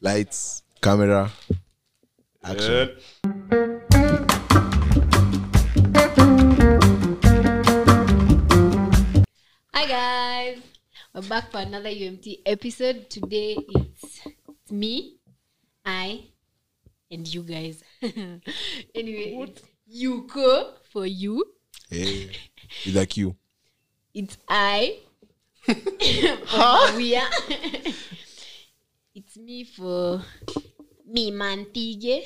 lights camera action Hi guys, we're back for another UMT episode. Today it's, it's me, I, and you guys. anyway, it's Yuko for you. hey, with a q It's I for Maria. it's me for me Mantige.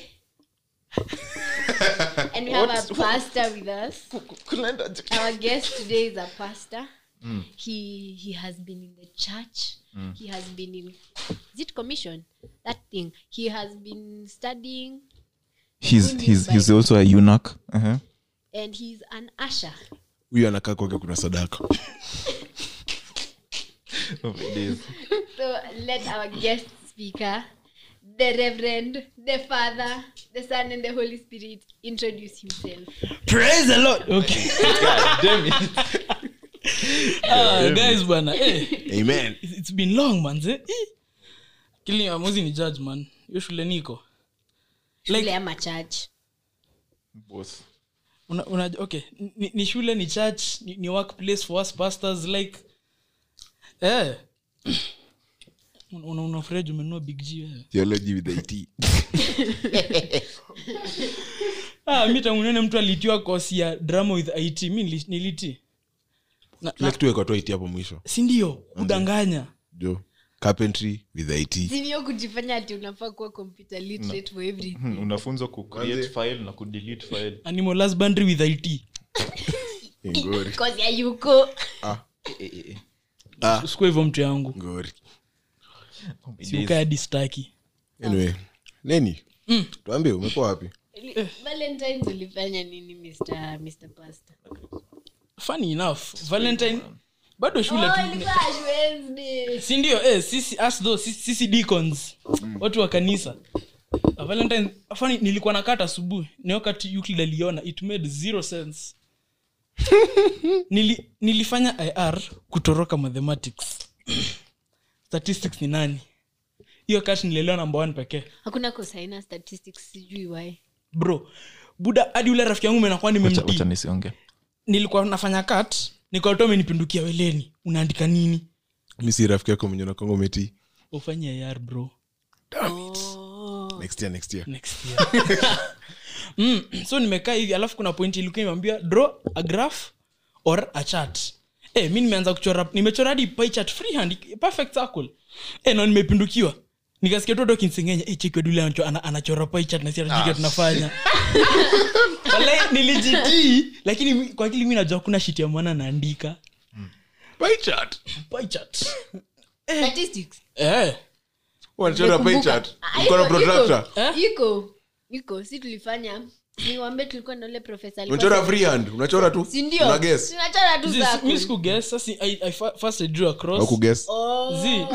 and we have a pastor with us. Our guest today is a pastor. He he has been in the church. He has been in is it commission? That thing. He has been studying he's Who he's needs he's Bible? also a eunuch uh-huh. and he's an usher. huyu anakaa kwake kuna sadaka So let our guest speaker, the Reverend, the Father, the Son, and the Holy Spirit introduce himself. praise the lord okay ah, guys bana eh, amen it's it's been long manze eh. kili amuzi ni judge man hiyo shule niko Shule like ama church. una, una, okay ni, ni shule ni church ni, ni workplace for us pastors like eh una una Fred umenunua big G wewe theology with it ah mi tangu nione mtu alitiwa kosi ya drama with it mi nili- niliti na, kila na, kitu wekwa tu it hapo mwisho si ndio kudanganya jo carpentry with it sinio kujifanya ati unafaa kuwa computer literate for everything unafunzwa kucreate file na kudelete file animal husbandry with it ngori because ya yuko ah usikuwa hivyo mtu yangu ngori siuka hadi staki anyway neni tuambie umekuwa wapi valentines ulifanya nini mr mr pastor funny enough valentine bado shule oh, tu ilikuwa Ash Wednesday. si ndio eh, sisi us though, sisi, sisi deacons watu wa kanisa Uh, valentine funny nilikuwa nakata asubuhi ni wakati Euclid aliona it made zero sense Nili, nilifanya ir kutoroka mathematics statistics ni nani hiyo kati nilielewa namba one pekee hakuna kosaina statistics sijui why bro buda hadi ule rafiki yangu menakuwa wacha nimemtii nisionge nilikuwa nafanya kat nikatoa menipindukia weleni unaandika nini mi si rafiki yako mwenye nakongo meti ufanye ar bro next year next year next year mm, so nimekaa hivi alafu kuna point ilikuwa imeambia draw a graph or a chart Eh, mi nimeanza kuchora nimechora hadi pie chart freehand perfect circle eh, na nimepindukiwa nikasikia toto kinsengenya eh, cheki dule anacho- ana- anachora pie chart na si anajua tunafanya Walai, nilijitii lakini mi- kwa akili mi najua kuna shit ya mwana naandika pie chart pie chart statistics eh wanachora pie Nimekumbuka. chart Ah, uko na iko- protractor Eh? iko iko si tulifanya niwambe tulikuwa na ule profesa alikuwa- unachora freehand unachora tu si ndio una guess tunachora tu Zi- zako. mi sikuguess sasa I, I fa- first I drew a cross au kuguess Oh. Zi.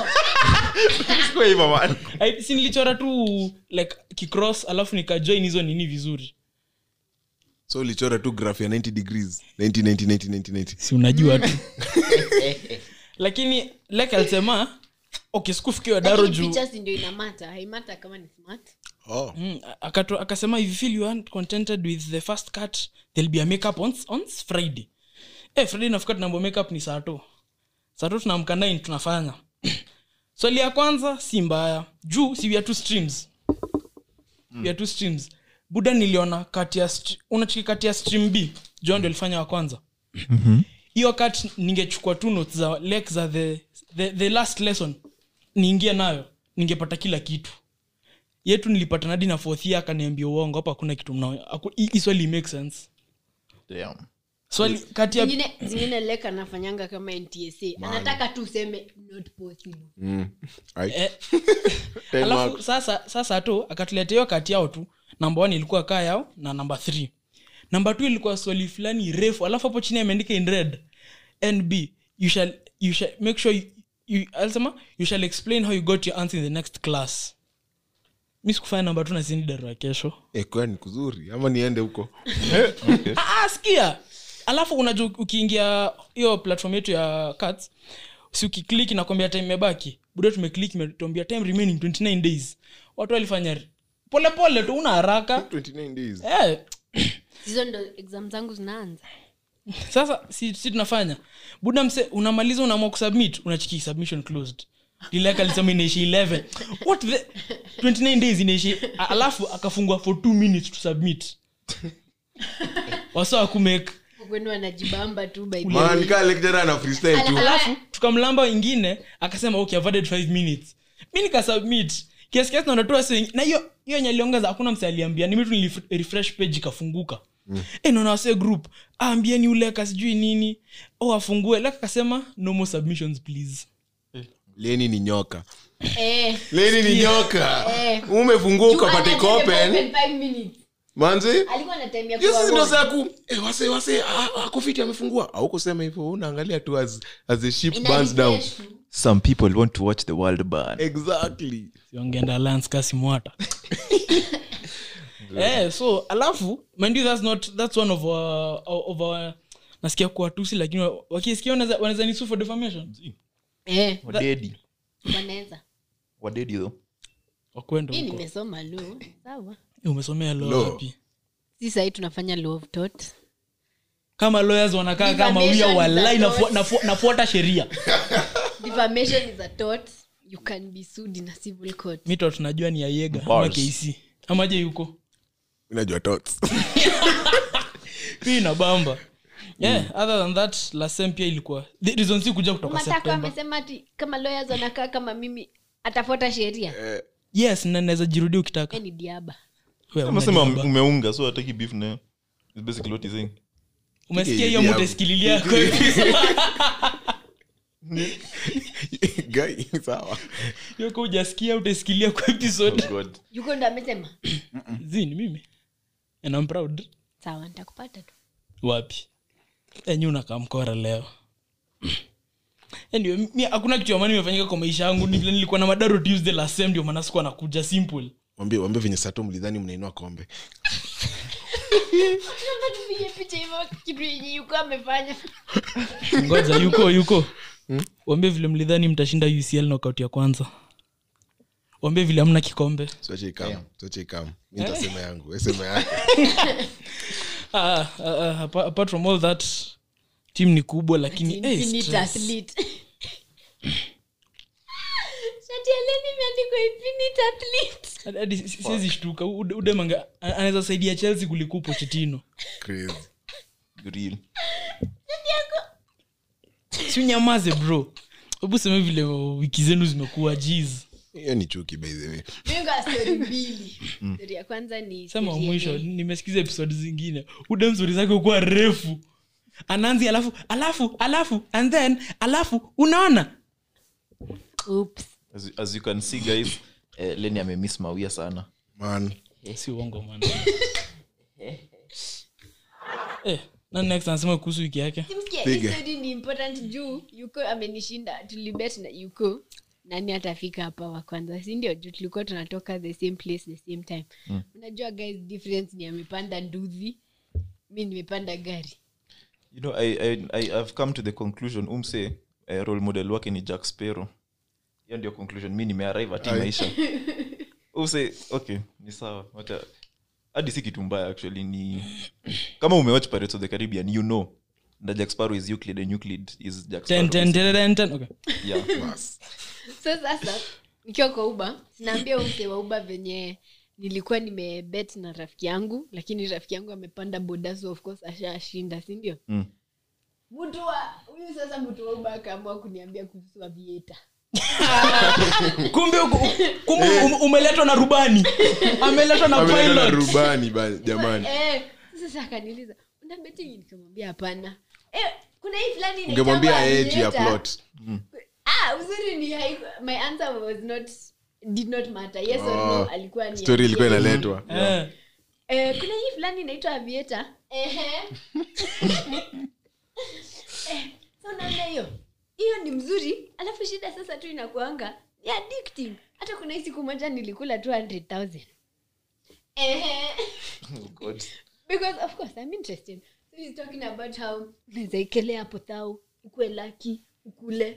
I- si nilichora tu like kicross alafu nikajoin hizo nini vizuri so ulichora tu graph ya 90 degrees 90 90 90 90 90 si unajua tu lakini like alisema okay sikufikiwa daro Lakini juu pictures ndio inamata haimata kama ni smart oh Mm, akato- akasema if you feel you aren't contented with the first cut there'll be a makeup on, on friday eh friday nafika tunambo makeup ni saa to saa to tunaamka 9 tunafanya swali ya kwanza si mbaya juu si we are two streams we are two streams buda niliona kati ya str- unachiki kati ya stream b john ndio alifanya wa kwanza hiyo kat ningechukua tu notes za lek za the, the, the last lesson niingie nayo ningepata kila kitu yetu nilipata nadi na fourth year akaniambia uongo hapa hakuna kitu mnao haku- hii hii swali make sense swali kati ya zingine zingine lek anafanyanga kama ntsa anataka tu useme not possible mm. Ai. eh, Ten alafu marks. sasa sasa tu akatuletea hiyo kati yao tu namba one ilikuwa kaa yao na namba three namba two ilikuwa swali fulani refu alafu hapo chini ameandika in red nb you shall, you shall make sure you, you, alisema you shall explain how you got your answer in the next class mi sikufanya namba tu na sini darua kesho Eh, kwani kuzuri ama niende huko Ah, ah, sikia alafu unajua ukiingia hiyo platform yetu ya cats si ukiklik nakwambia time imebaki buda tumeklik imetuambia time remaining 29 days watu walifanya polepole tu una haraka 29 days eh, hizo ndo exam zangu zinaanza sasa si, si tunafanya buda mse unamaliza unaamua kusubmit unachiki submission closed lileka alisema inaishi 11 what the 29 days inaishi a- alafu akafungwa for 2 minutes to submit wasa kumake kwenu wanajibamba tu by the man way. kaa lecturer ana freestyle tu alafu tukamlamba wengine akasema okay I've added 5 minutes mi nikasubmit kiasi kiasi naona tu wasi wengi- na hiyo hiyo yenye aliongeza hakuna mse aliambia nimi tu nilif- refresh page ikafunguka mm. e, naona wase group aambieni uleka sijui nini o afungue leka akasema no more submissions please leni ni nyoka Eh, leni ni nyoka Eh. umefungua juu ukapate ana time ya kopen open five minutes. manzi alikuwa na time ya hiyo kuwa sisi ndo warm. saa ku eh, wase wase ah, ah, kofiti amefungua au kusema hivyo unaangalia tu as, as the ship Ina burns down refresh tu. some people want to watch the world burn exactly siongeenda alliance kasi mwata eh, so alafu mind you that's not that's one of our, of our nasikia kuwa tusi lakini wa- wakisikia wanaweza wanaweza nisu for defamation Eh, wadedi wanaweza wadedi though wakwenda mi huko nimesoma law sawa Eh, umesomea law Law. wapi si sahii tunafanya law of tort kama lawyers wanakaa kama Defamation wia is walai a nafu- tort. nafu- nafuata sheria defamation is a tort you can be sued in a civil court mito tunajua ni yayega ama Bars. kc amaje yuko unajua tots hii na bamba yeah other than that lasem pia ilikuwa the reason si kuja kutoka matako september amesema ati kama lawyers wanakaa kama mimi atafuata sheria yes na naweza jirudia ukitaka Eh, ni diaba Wewe, amesema unajibamba. umeunga so ataki beef nayo It's basically what he's saying umesikia Kike, hiyo yeah. mutasikililia Guy, sawa yoko ujasikia utasikilia kwa episode oh god yuko ndo amesema zini mimi and I'm proud sawa nitakupata tu wapi enyi unakamkora leo anyway, mi hakuna kitu amani imefanyika kwa maisha yangu ni vile nilikuwa na madaro tuesday last sem ndio maana sikuwa nakuja simple wambie wambie venye sato mlidhani mnainua kombe Naomba tupige picha hivyo kitu yenye yuko amefanya ngoja yuko yuko wambie vile mlidhani mtashinda ucl knockout ya kwanza wambie vile amna kikombe siache ikam siache ikam mi nitasema yangu we sema yangu ah, ah, ah, apa- apart from all that team ni kubwa lakini eh, Infinite stress. athlete. shati ya Lenny imeandikwa infinite athlete. Hadi- hadi si- siwezi shtuka Ude- udemanga a- anaweza saidia chelsea kuliko pochitino crazy real si unyamaze bro hebu seme vile wiki zenu zimekuwa jiz hiyo ni chuki by the way Mimi niko na story mbili story ya kwanza ni sema story mwisho yenye- nimesikiza episode zingine udem stori zake kuwa refu anaanzi alafu alafu alafu and then alafu unaona Oops. as, as you can see guys eh, leni amemiss mawia sana man si uongo man eh, na next anasema kuhusu wiki yake Simsikia, Piga. hii story ni important juu yuko amenishinda tulibet na yuko nani atafika hapa wa kwanza sindio juu tulikuwa tunatoka the same place the same time unajua guys difference ni amepanda nduthi mi nimepanda gari you know I, I, I, i've come to the conclusion umse eh, role model wake ni jack sparrow hiyo ndio conclusion mi nimearrive ati Aye. maisha umse okay ni sawa wacha hadi si kitu mbaya actually ni kama umewatch pirates of the caribbean you know that jack sparrow is euclid and euclid is jack Ten, sparrow ten, ten, ten, ten. Okay. yeah bas so sasa nikiwa kwa uba sinaambia umse wa uba venye nilikuwa nimebet na rafiki yangu lakini rafiki yangu amepanda boda so of course ashashinda sindio Mm. mtu wa huyu sasa mtu wa uba akaamua kuniambia kuhusu avieta kumbe uko- kumbe um- umeletwa na rubani ameletwa na Ameleta na pilot rubani ba- jamani Eh, sasa akaniuliza una betting nikamwambia hapana eh, kuna hii fulani inaitwa ungemwambia yeye juu ya Aviator. plot ah uzuri ni haiku- my answer was not did not matter yes or no Oh, alikuwa ni story ilikuwa yes. inaletwa Eh, eh, kuna hii fulani inaitwa avieta ehe eh, so unaona hiyo hiyo ni mzuri alafu shida sasa tu inakuanga ni addicting hata kuna hii siku moja nilikula 200000 ehe oh god because of course i'm interested so he's talking about how unaweza ekelea hapo thau ukue laki ukule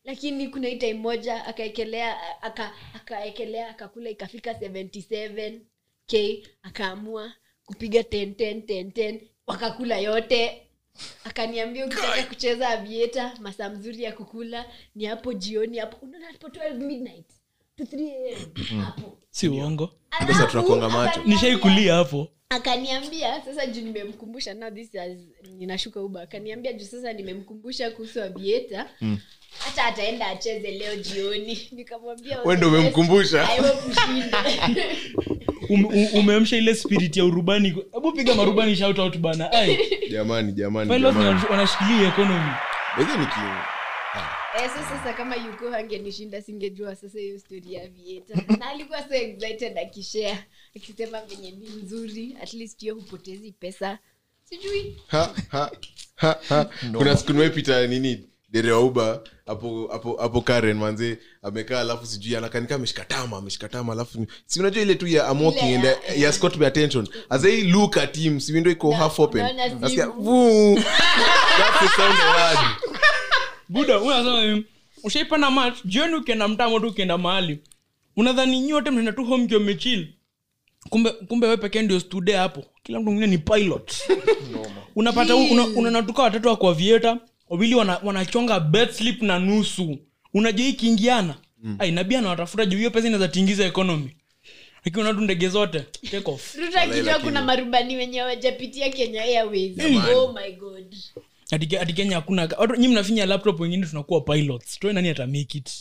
lakini kuna hii time moja akaekelea aka- akaekelea akakula ikafika 77 k akaamua kupiga 10 10 10 10 wakakula yote akaniambia ukitaka kucheza avieta masaa mzuri ya kukula ni hapo jioni hapo unaona hapo 12 midnight to 3 am hapo si uongo Sasa Alafu, tunakuanga macho. akaniambia- nishaikulia hapo akaniambia sasa juu nimemkumbusha now this is, ninashuka uba akaniambia juu sasa nimemkumbusha kuhusu abieta hata ataenda acheze leo jioni nikamwambia Wewe ndio umemkumbusha? I hope ushinde. Ume- u- umeamsha ile spirit ya urubani hebu piga marubani shout out bana ai jamani jamani pilots jamani wana- wanashikilia economy Basi ni ki- Eh, so sasa kama yuko angenishinda singejua sasa hiyo story ya vieta na alikuwa so excited akishare akisema venye ni nzuri at least hiyo hupotezi pesa sijui Ha, ha, ha, ha. kuna siku nimepita nini dere wa uba hapo hapo hapo karen manze amekaa alafu sijui anakanika ameshikatama ameshikatama alafu ni- si unajua ile tu ya I'm walking Ile and ya- ya, ya Scott by attention as I look at him si window iko Na- half open unaona nasikia simu. vuu that's the sound I heard buda unasema hivi, ushaipanda mat jioni ukienda mtamo tu ukienda mahali unadhani nyote mnaenda tu home kiwa mmechil kumbe kumbe we pekee ndio stude hapo kila mtu mwingine ni pilot unapata una, unanatuka watatu wa kwa vieta wawili wana- wanachonga bed slip na nusu unajua hii kiingiana mm. nabia anawatafuta juu hiyo pesa inaweza tingiza economy lakini unatu ndege zote take off ruto akijua lakini- kuna marubani wenye wajapitia kenya airways oh my god Ati- ati kenya hakuna watu nyi mnafinya laptop wengine tunakuwa pilots toe nani ata make it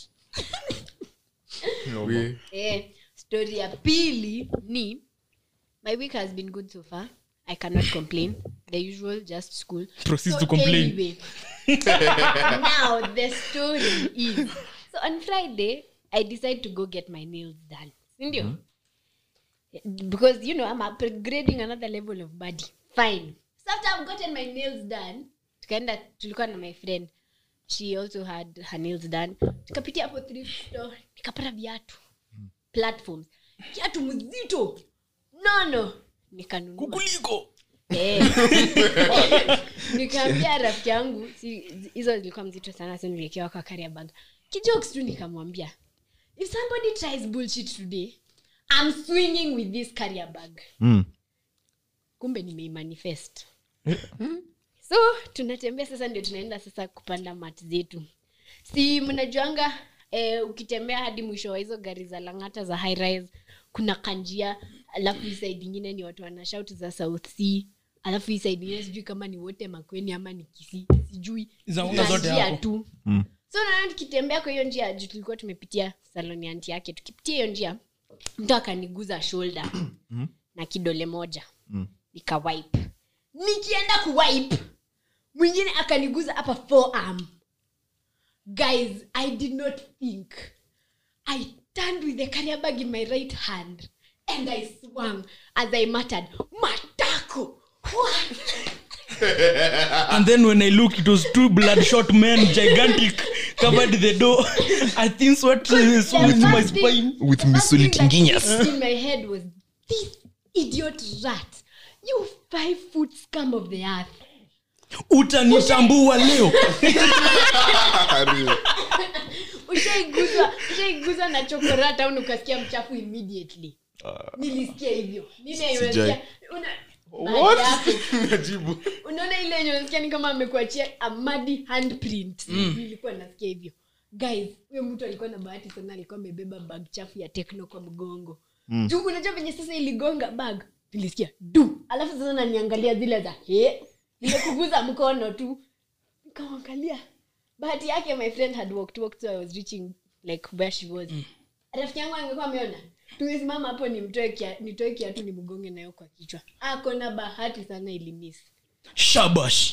We- eh, story ya pili ni my week has been good so far i cannot complain the usual just school Proceed to complain. anyway, now the story is so on friday i decide to go get my nails done sindio because you know i'm upgrading another level of body fine so after i've gotten my nails done tukaenda tulikuwa na my friend she also had her nails done tukapitia hapo thrift store nikapata viatu platforms kiatu mzito nono nikanunua kukuliko Eh. nikaambia rafiki yangu si- hizo zilikuwa mzito sana so niliekewa kwa carrier bag kijokes tu nikamwambia if somebody tries bullshit today i'm swinging with this carrier bag Mm. kumbe nimeimanifest so tunatembea sasa ndio tunaenda sasa kupanda mat zetu si mnajuanga eh, ukitembea hadi mwisho wa hizo gari za langata za high rise kuna kanjia alafu hii side ingine ni watu wana shout za south sea alafu hii side ingine sijui kama ni wote makweni ama ni kisi sijui Zinakuanga Kuna zote njia hapo. tu Mm. so naona tukitembea kwa hiyo njia juu tulikuwa tumepitia saloni anti yake tukipitia hiyo njia mtu akaniguza shoulder na kidole moja Mm. nikawipe nikienda kuwipe mwingine akaniguza hapa forearm guys i did not think i turned with the carrier bag in my right hand and i swung as i muttered matako What?" and then when i look it was two bloodshot men gigantic covered the door i think sweat uh, so The into my first thing- spine With the Miss first thing that Solitinginas. clicked in my head was this idiot rat you five foot scum of the earth utanitambua leo ushaiguzwa ushaiguzwa na chokorata au ukasikia mchafu immediately nilisikia hivyo Nile unasikia- una- baada ya hapo, Najibu. unaona ile yenye unasikia ni kama amekuachia a muddy handprint nilikuwa nasikia hivyo guys huyo mtu alikuwa na bahati sana alikuwa amebeba bag chafu ya tekno kwa mgongo juu unajua venye sasa iligonga bag nilisikia du alafu sasa naniangalia zile za he nimekuguza mkono tu nikamwangalia bahati yake my friend had walked, walked so i was reaching like where she was rafiki yangu angekuwa ameona tumesimama hapo nimtoe kia, nitoe kiatu ni mgonge nayo kwa kichwa ako na bahati sana ilimis shabash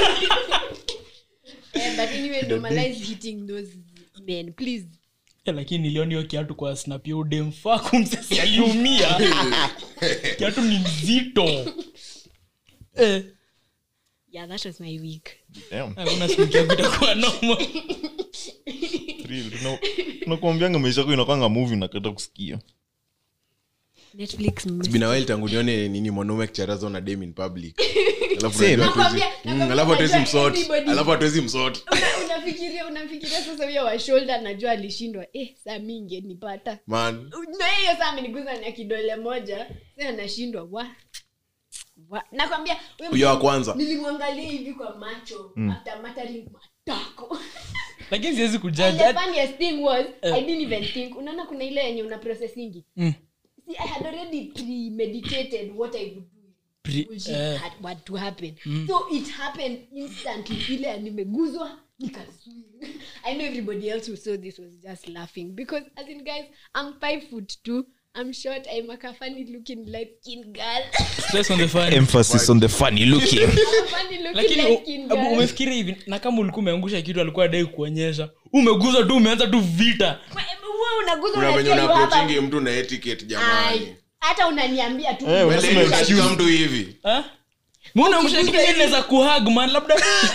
eh, but anyway normalize hitting those men please Eh, lakini niliona hiyo kiatu kwa snap ya udemfaku msesi aliumia kiatu ni mzito eh, yeah that was my week Damn. hakuna siku kiatu itakuwa noma Real. Tuna- tunakuambianga maisha yako inakwanga movie nakata kusikia netflix It's been a while tangu nione nini mwanaume akicharaza na dem in public Alafu Same. unajua hatuwezi- Nakwambia- Mm, nakwambia alafu hatuwezi unajua msort everybody- alafu hatuwezi msort Una- unafikiria unafikiria sasa huyo wa shoulder najua alishindwa eh saa mi ingenipata man na hiyo saa ameniguza na kidole moja sa anashindwa wa wa nakwambia huyo huyo wa mtu- kwanza nilimwangalia hivi kwa macho after muttering matako lakini siwezi And kujudge the funniest thing was i didn't even think unaona kuna ile yenye una processingi Mm. see i had already premeditated what i would do Pre- bullshit eh. had, what to happen so it happened instantly ile nimeguzwa nikaswing i know everybody else who saw this was just laughing because as in guys i'm five foot two i'm short i'm a funny looking light skin girl stress on the fan emphasis on the funny looking I'm a funny looking lakini light u- skin abu- girl umefikiria hivi na kama ulikuwa umeangusha kitu alikuwa adai kuonyesha umeguza tu umeanza tu vita wewe unaguza kuna venye unasikia you have a- unaprochingi mtu na etiquette Ai, jamani hata unaniambia tu Eh, Wewe ndio unashika mtu hivi Ha? Mi unaangusha kitu yenye inaweza kuhag man labda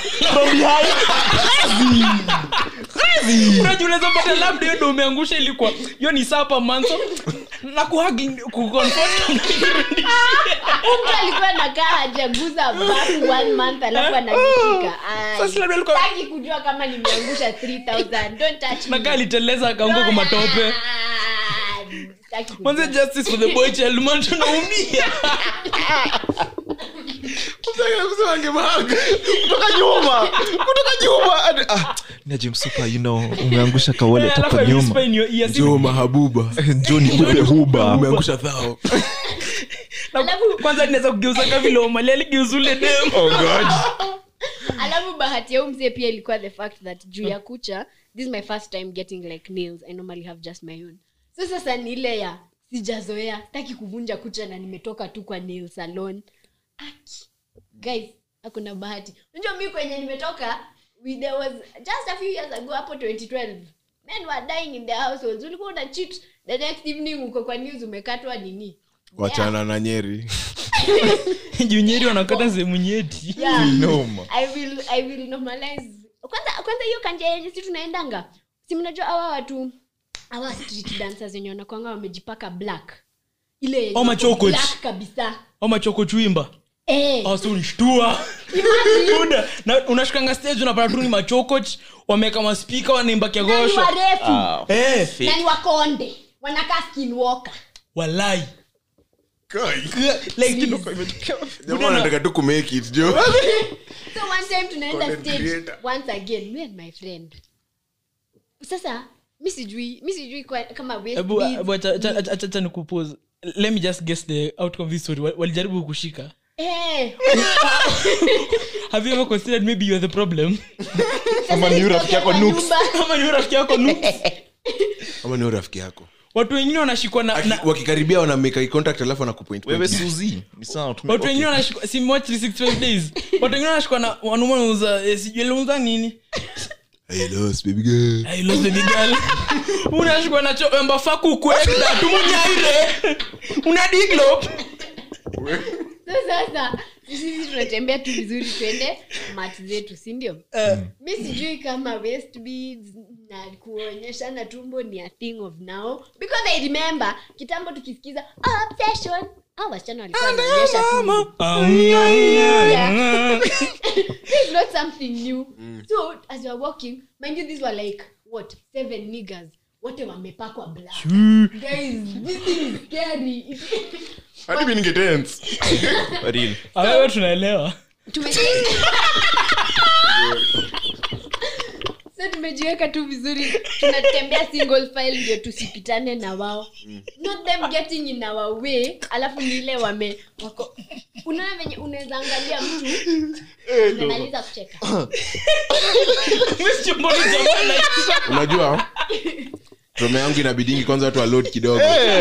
unajua unaweza pata labda hiyo ndo umeangusha ilikuwa hiyo ni sapa manso na kuhag kuconfort mtu alikuwa nakaa hajaguza back one month alafu ananishika Ai. Sasa labda alikuwa- Sitaki kujua kama nimeangusha 3000 don't touch me. nakaa aliteleza akaanguka kwa matope Ah, sitaki kujua. manze justice for the boy child man tunaumia kusema angemahaga kutoka nyuma kutoka nyuma Adi- ah, naje msupa you know umeangusha kawale Alafu toka I whisper nyuma in your ear, si- jo mahabuba joni upe huba umeangusha thao na kwanza ninaweza kugeuza ka vile omali aligeuza ule dem oh god alafu bahati ya huyu mzee pia ilikuwa the fact that juu ya kucha this is my first time getting like nails i normally have just my own so sasa ni ile ya sijazoea sitaki kuvunja kucha na nimetoka tu kwa nail salon Aki. guys hakuna bahati unajua mi kwenye nimetoka we, there was just a few years ago hapo 2012 men were dying in their households ulikuwa una cheat the next evening uko kwa news umekatwa nini wachana na nyeri junyeri wanakata sehemu nyeti yeah. noma I will I will normalize. Kwanza kwanza hiyo kanja yenye si tunaendanga. Si mnajua hawa watu hawa street dancers wenye wanakwanga wamejipaka black. Ile yenye Oh, machokoch. black kabisa. ama choko chwimba Eh. asunishtua imagine buda na unashukanga stage unapata tu ni machokoch wameweka maspika wanaimba na ni kiagosho warefu. Eh, Na ni wakonde. Wanakaa skinwalker. walai Kai. like Jamaa wanataka tu kumake it jo So one time tunaenda Content stage creator. once again me and my friend. Sasa mi sijui mi sijui kwa- kama waist Ebu- beads ebu acha- acha- acha- acha- acha nikupose let me just guess the outcome of this story Wal- walijaribu kushika Eh. have you ever considered maybe you're the problem Ama ni yule rafiki yako Kwa Nooks. nyumba. ama ni rafiki yako Nooks? ama ni rafiki yako watu wengine wanashikwa na, Aki- na wakikaribia wana make eye contact alafu anakupoint wewe point. suzi ni sawa tume- watu wengine okay. wanashikwa si watch 365 days watu wengine wanashikwa na wanaume wanauza eh, sijui aliuza nini I lost, baby girl. I lost the big girl. unashikwa na cho embafa kukwenda tumunyaire una diglo so sasa sisi tunatembea tu vizuri twende mat zetu sindio mi sijui kama waist beads na kuonyeshana tumbo ni a thing of now because i remember kitambo tukisikiza obsession au wasichana walikuwa wanaonyesha tumbo this is not something new so as you are walking mind you these were like what seven niggers wote wamepakwa black guys this thing is scary Hadi mimi ninge tense. Real. awewe tunaelewa Tume- so tumejiweka tu vizuri tunatembea single file ndio tusipitane na wao not them getting in our way alafu ni ile wame wako unaona venye unaweza angalia mtu umemaliza kucheka Msichomoni jamani. unajua trome yangu inabidingi kwanza watu walod kidogo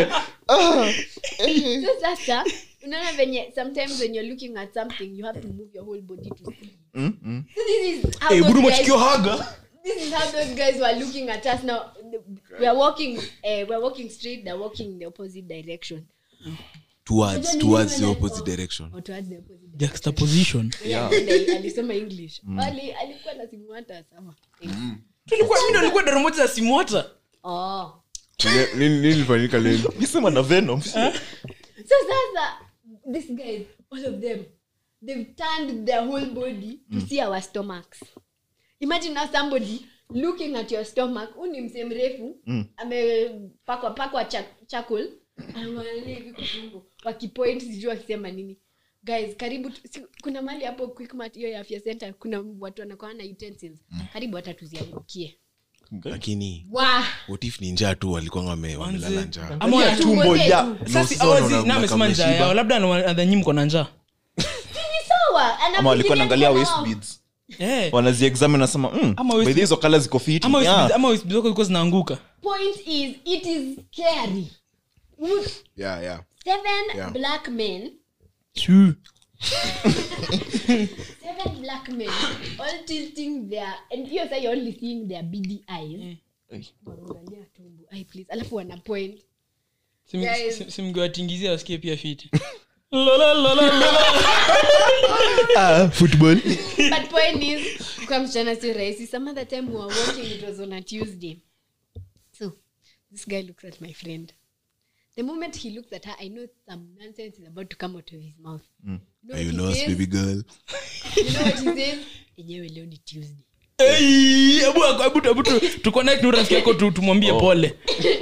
so sasa unaona venye sometimes when you're looking at something you have to move your whole body to see so this is how Eh, those budu guys- machikio haga this is how those guys were looking at us now we are walking uh, we are walking straight they're walking in the opposite direction towards towards the opposite direction or towards the opposite direction juxtaposition yeah. yeah. alisoma english Ali, alikuwa na simu hata sawa tulikuwa mimi ndo nilikuwa daro moja za simota oh Nini- nini nini ilifanyika leo Nisema na venom so sasa these guys all of them they've turned their whole body to see our stomachs imagine now somebody looking at your stomach huu ni msee mrefu amepakwa pakwa cha- charcoal anaangalia hivi kwa tumbo wakipoint sijui wakisema nini guys karibu tu- si, kuna mali hapo quickmart hiyo ya afya center kuna watu wanakuwa na utensils karibu hata tuziangukie lakini wa what if ni njaa tu walikuwa wame- wamelala njaa Ama wana- tumbo tumbo zetu. ya Sasa sasa hawazi- unaona na amesema kama njaa ameshiba. yao labda anadhanyi mko na njaa Ni sawa ama walikuwa naangalia anafikiria waist mkono beads Eh. wanaziexamine nasema mm, Ama waist- by the way hizo kala ziko fiti ama Yeah. wisp- ama wisp zako zilikuwa zinaanguka point is it is scary Would yeah, yeah. seven Yeah. black men Shoo. seven black men all tilting their and hiyo sa you're only seeing their beady eyes Ai. wanaangalia tumbo ai please alafu wana point Sim- Guys. sim- simngewatingizia wasikie pia fiti Lola, lola, lola. Ah, football but point is kwa msichana si rahisi some other time we were walking it was on a tuesday so this guy looks at my friend the moment he looks at her i know some nonsense is about to come out of his mouth you know Are you what he lost, says? baby girl? you know what he says enyewe leo ni tuesday Ei, hebu hebu- hebu tu- tuconnect na rafiki yako tu- tumwambie pole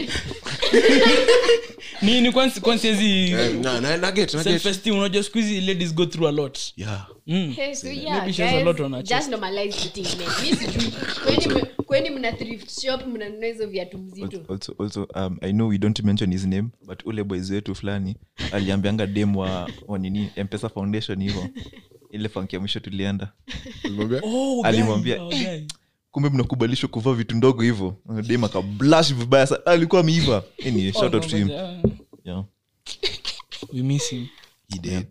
nini kwansi kwansi hizi Eh, na- na- na get, na get. self-esteem unajua siku hizi ladies go through a lot Yeah. mm. Hey, so yeah, Maybe she has a guys, lot on her just chest. normalize eating men. Mi sijui. Kweni m- kweni mna thrift shop mnanunua hizo viatu mzito also, also um, i know we don't mention his name but ule boys wetu fulani aliambianga dem wa, wa nini mpesa foundation hivo ile fanki ya mwisho tulienda Ulimwambia? Oh, Alimwambia, guy, oh, guy. kumbe mnakubalishwa kuvaa vitu ndogo hivo dem akablash vibaya sa alikuwa ameiva anyway, shout out to him Yeah. yeah. We miss him. He did.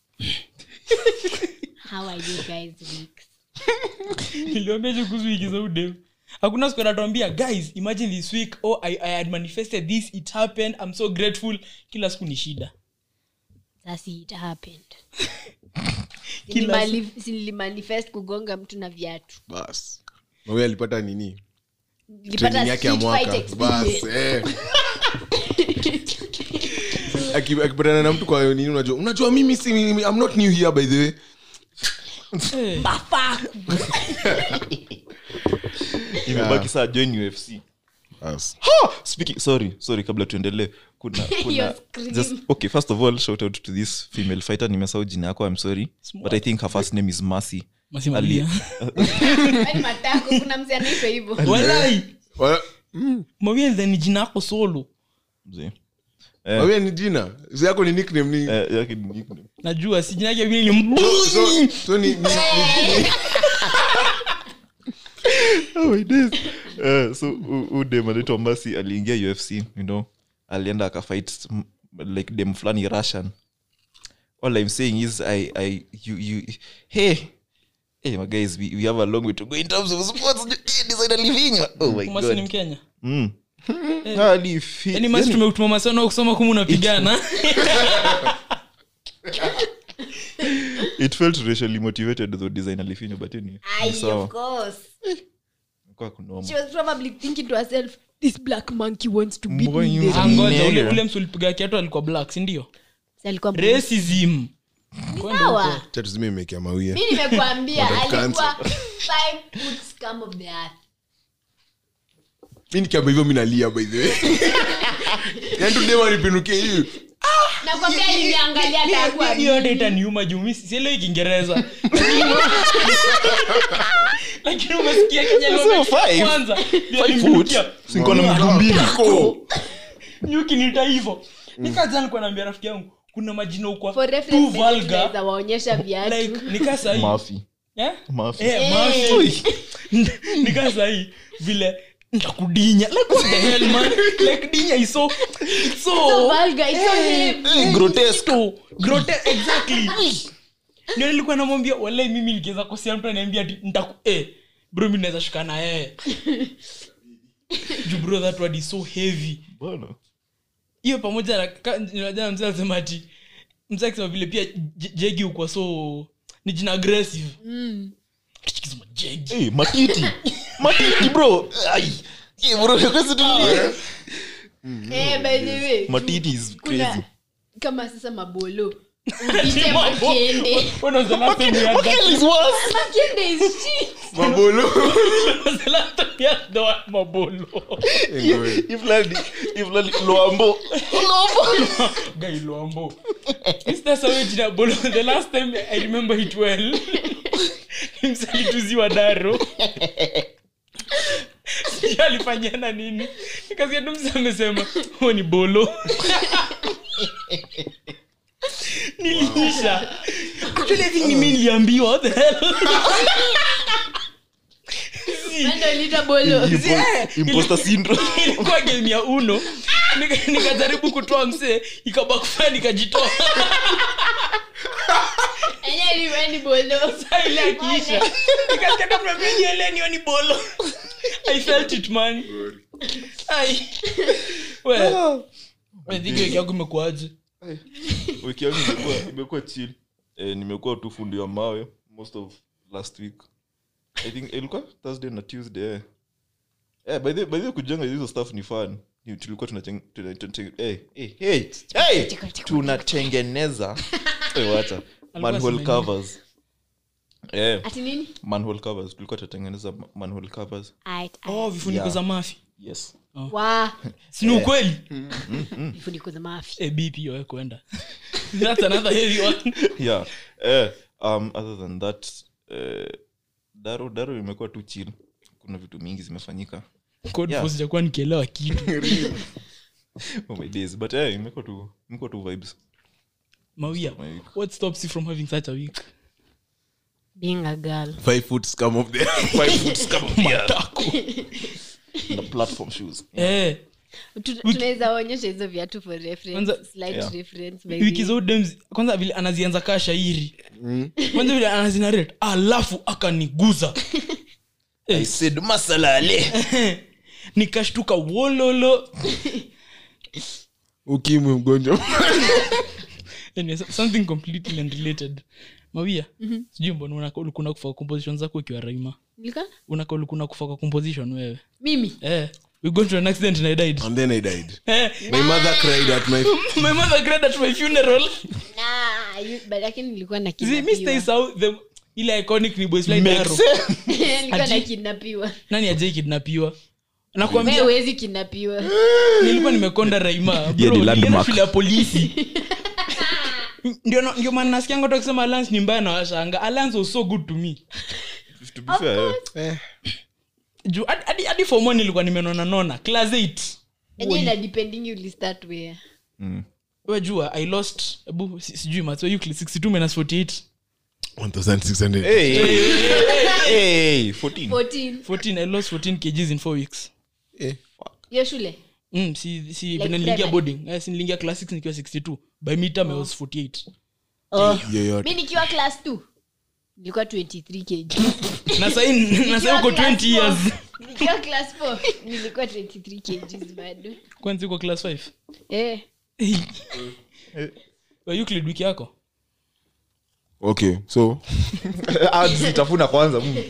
how are you guys weeks niliambia je kuhusu wiki za udem hakuna siku anatuambia guys imagine this week oh I, i had manifested this it happened i'm so grateful kila siku ni shida sasa it happened Kila Nilimali- nilimanifest kugonga mtu na viatu Bas. Na huyo alipata nini nilipata training yake ya street fight mwaka bas experience. eh. Aki- akipatana na mtu kwa nini unajua unajua mimi si mimi, I'm not new here by the way Eh, Bafaku. imebaki saa join ufc Bas. Ha! Speaking, sorry sorry kabla tuendelee kuna, kuna Your scream. just, okay first of all shout out to this female fighter nimesahau jina yako i'm sorry but i think her first name is mercy Mercy Ali- Malia. Yaani matako kuna mzee anaitwa hivyo Walai, Wala- Mawienze ni jina yako solo Mzee. Wewe ni jina Zi yako ni nickname ni Eh, yake ni nickname. najua si jina yake vile ni mbu so, so ni, ni, ni, Oh my days. Eh, so u- u dem anaitwa Mercy aliingia ufc you know alienda akafight m- like dem fulani russian all i'm saying is i i you you hey hey my guys we, we have a long way to go in terms of sports Eh, designer livinga oh my Kumasi ni god mkenya mm. Ali fi- yani masi yani- tumetuma masano kusoma kumu unapigana it felt racially motivated though designer lifinyo but anyway Ai, ni sawa. of course. Kwa kunoma. She was probably thinking to herself, this black monkey wants to beat Mbona me. you- in the Ah, ring." angoja ule, Nigger. ule msulipiga kiatu alikuwa black sindio Si alikuwa mweusi. racism Sawa. Acha tuzime imekea mawia mi nimekuambia Wanataka alikuwa five foot scum of the earth mi nikiamba hivyo mi nalia by the way yani tudema nipinuke hivi nakwambia aliniangalia atakuwa hiyo hata itaniuma juu mi sielewi kiingereza lakini umesikia Kenya Sio liwamechukua five. kwanza Ndio Five alimrukia. foot. Si niko na miguu mbili nyuki nita hivo nikaja nikuwa naambia rafiki yangu kuna majina ukwa for too reference vulgar tunaweza waonyesha viatu like nikaa sahii Mafi. Eh? Mafi. Eh, Eh. mafi. nikaa sahii vile ntakudinya like what the hell man like dinya is so it's so So vulgar, it's so heavy. Eh, grotesque. Ito, grote- exactly ndio nilikuwa namwambia walai mimi nikiweza kosia mtu aniambia ati ntaku eh, bro mi naweza shuka na yeye juu bro that word is so heavy Bwana. hiyo pamoja na ka- jana mzee alisema ati mzee akisema vile pia J- jegi ukwa so ni jina aggressive Tukisema jegi Eh, matiti matiti bro Ai. Eh, bro, kwesi tulie. Eh, by the way, matiti is kuna crazy kama sasa mabolo Ite Makende. When was the last time we had that? Makende is shit. mabolo When was the last time we had the word mabolo? loambo Guy Luambo. Is that how jina bolo? The last time I remember it well. Msalituziwa daro. Sijui alifanyana nini. Nikasikia tu msa amesema huo ni bolo. Niliisha. Actually I think ni mimi niliambiwa what the hell. Ndio lita bolo. imposter syndrome ilikuwa game ya uno Nika- nikajaribu kutoa msee ikabakufaa nikajitoa Enye ilikuwa ni bolo. Saa ile akiisha nikasikia kama nimejielea niyo ni bolo i felt it man ai we we think wiki yako imekuaje wiki yangu imekuwa imekuwa chill eh, nimekuwa tu fundi wa mawe most of last week i think ilikuwa thursday na tuesday eh. Eh, by the by the way, kujenga hizo stuff ni fun Ni- tulikuwa tunacheng- tuna- tuna- eh, eh, hey, hey, tunatengeneza Eh, wacha manhole asema covers eh, Ati nini? manhole covers tulikuwa tunatengeneza ma- manhole covers Ait, ait. oh vifuniko Yeah. za mafi yes Wa. sini ukweli Vifuniko za mafi. eh bp yo kwenda that's another heavy one yeah eh, um, other than that eh, daro daro imekuwa tu chill kuna vitu mingi zimefanyika code Yeah. yeah. sijakuwa nikielewa kitu oh my days but eh, imekuwa tu imekuwa tu vibes mawia My week. what stops you from having such a week Being a girl. five foot scum of the five foot scum of the earth. na platform shoes Tu- tunaweza onyesha hizo viatu for reference. Kwanza- Slight Yeah. reference, maybe. wiki za udems kwanza vile anazianza kaa shairi kwanza vile anazinarate alafu akaniguza i said masalale nikashtuka wololo ukimwi mgonjwa Anyway, so- something completely unrelated mawia sijui mbona unaka ulikuna kufa kwa composition zako ukiwa raima Nilikuwa? unaka ulikuna kufa kwa composition wewe Mimi. eh we got to an accident and i died and then i died eh my mother cried at my my mother cried at my funeral Nah, you- but lakini nilikuwa na see me stay kidnapiwa. south the ile iconic ni boys like Makes arrow sense. Nilikuwa na Aji- kidnapiwa. nani ajai kidnapiwa Wewe nakwambia huwezi kidnapiwa. nilikuwa nimekonda raima Yeah, Bro, ni nilienda landmark. shule ya polisi ndio na- ndio maana nasikianga watu wakisema alliance ni mbaya na washanga alliance was so good to me to be fair eh, juu hadi- hadi hadi form one nilikuwa nimenona nona class 8 Enye ina depending you start where. mm. we jua i lost ebu si- sijui maths wa Euclid 62 minus 48 1600 hey, hey, hey, 14 14. 14 i lost 14 kgs in 4 weeks Eh, Hiyo shule. mm, si si Like vile niliingia primary? boarding eh, si niliingia class 6 nikiwa 62 by midterm i was 48 yoyote mi nikiwa class 2 nilikuwa 23 kg na sahi na sahi uko 20 years nikiwa class 4 nilikuwa 23 kg bado kwanza uko class 5 eh wa Euclid wiki yako okay so Ah, zitafuna kwanza mm.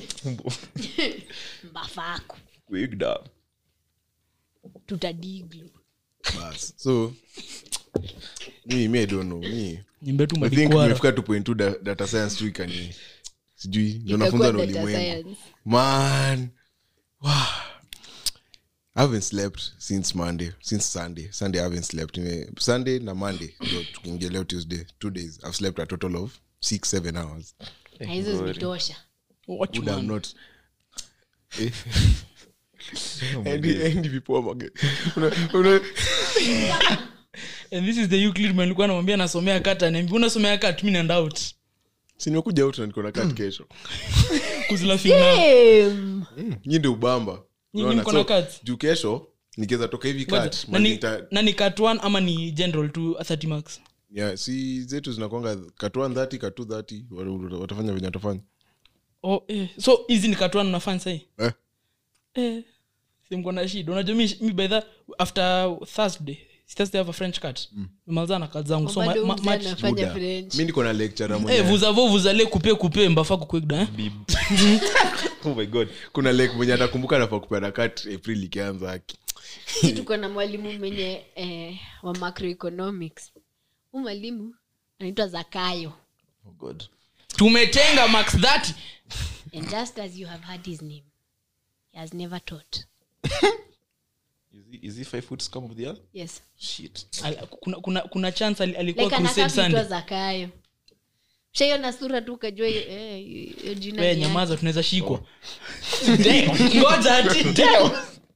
mbafako Wigged up. tutadiglo bas so mi mi i don't know mi nyimbe tu i think madikwara nimefika to point two da- data science tu ikani sijui ndio Itakuwa nafunza na data ulimwengu science. man wow. I haven't slept since monday since sunday sunday i haven't slept Nime- sunday na monday ndio tukiingia leo tuesday two days i've slept a total of six seven hours na hizo zimetosha Watch would have man. not Eh, Oh my Andy- days. Andy vipoa mage- Una- una- and this is the Euclid man nilikuwa namwambia nasomea kat anaambia unasomea kat mi naenda out si nimekuja out na niko na kat kesho Who's laughing now Damn. nyi ndio ubamba Nyinyi Unaona? mko na So, cut? juu kesho nikiweza toka hivi Ngoja, kat nani- manita- nani kat one ama ni general tu 30 marks yeah, si zetu zinakwanga katuan 30 katu 30 wa- watafanya venye watafanya oh, eh. so hizi ni kat one unafanya sahi eh? eh. simko na shida unajua mi, mi by the after thursday si thursday have a french cat mm. nimaliza na kat zangu so ma, Bado ma, mzee match anafanya Buda. French. mi niko na lecture eh, mwenye vuzavo vuzale kupe kupe mbafa kukwegda eh? Bib. oh my god kuna lek mwenye atakumbuka nafaa kupeana kat april ikianza aki si tuko na mwalimu mwenye eh, wa macroeconomics hu mwalimu anaitwa zakayo oh god tumetenga max 30 and just as you have heard his name he has never taught is he, is he five foot scum of the earth yes shit Al- kuna, kuna, kuna chance ali- alikuwa like crusade anakaa kuitwa sunday zakayo shaiona sura tu ukajua eh, hiyo jina we ni nyamaza yake. tunaweza shikwa Damn, ngoja ati damn.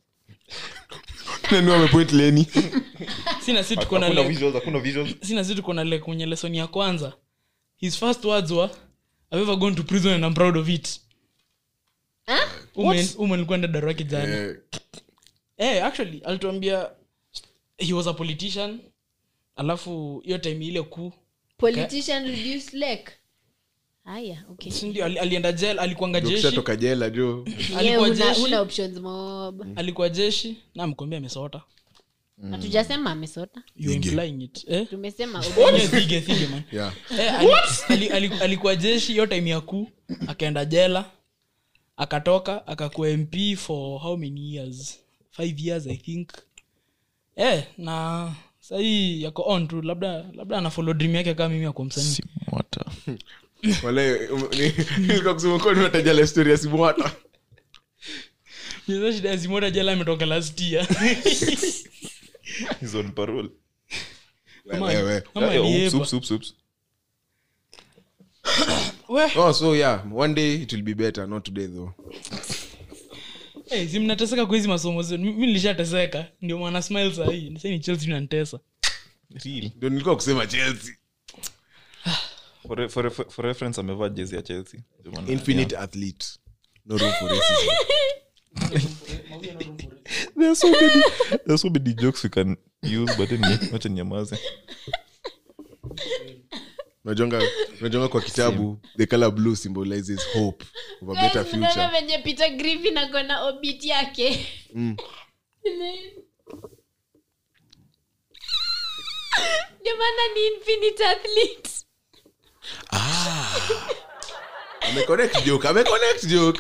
nani wamepoint leni sina si tuko na hakuna le- visuals hakuna visuals sina si tuko na le kwenye lesson ya kwanza his first words were i've ever gone to prison and i'm proud of it Huh? ume nilikuwa nda daro yake jana Eh, eh actually alituambia he was a politician alafu hiyo time ile kuu politician reduce lake haya okay sindio ali, alienda jel alikuanga ndio jeshi ukishatoka jela jo Yeah, alikuwa una, jeshi una options mob alikuwa jeshi na mkwambia amesota hatujasema amesota you implying it eh tumesema Yeah, thige, thige, man. yeah. Eh, ali- ali- ali- alikuwa jeshi hiyo time ya kuu akaenda jela akatoka akakuwa mp for how many years five years i think eh, na sahii yako on tu labda labda anafolo dream yake kama mimi ako msanii Simwata. wale um, ni- nilikuwa kusema kuwa niwataja la story ya simwata Sasa shida ya Simota jela ametoka last year He's on parole. Kama- Wewe. kama Yeah, yeah, aliepa. oops, oops, oops. We, oh so yeah one day it will be better not today though eh, si mnateseka kwa hizi masomo zenu Mi- mi nilishateseka ndio mwana smile sahii sai ni chelsea nanitesa Real. ndio nilikuwa kusema chelsea For re- for re- for reference amevaa jezi ya chelsea Ndio maana- infinite athlete no room for racism There are so many, there are so many jokes we can use but anyway, wacha ninyamaze. unajonga unajonga kwa kitabu the color blue symbolizes hope of a better Guys, mnaona future venye peter griffin akona obit yake Mm. ndio maana ni infinite athlete ameconnect joke ameconnect joke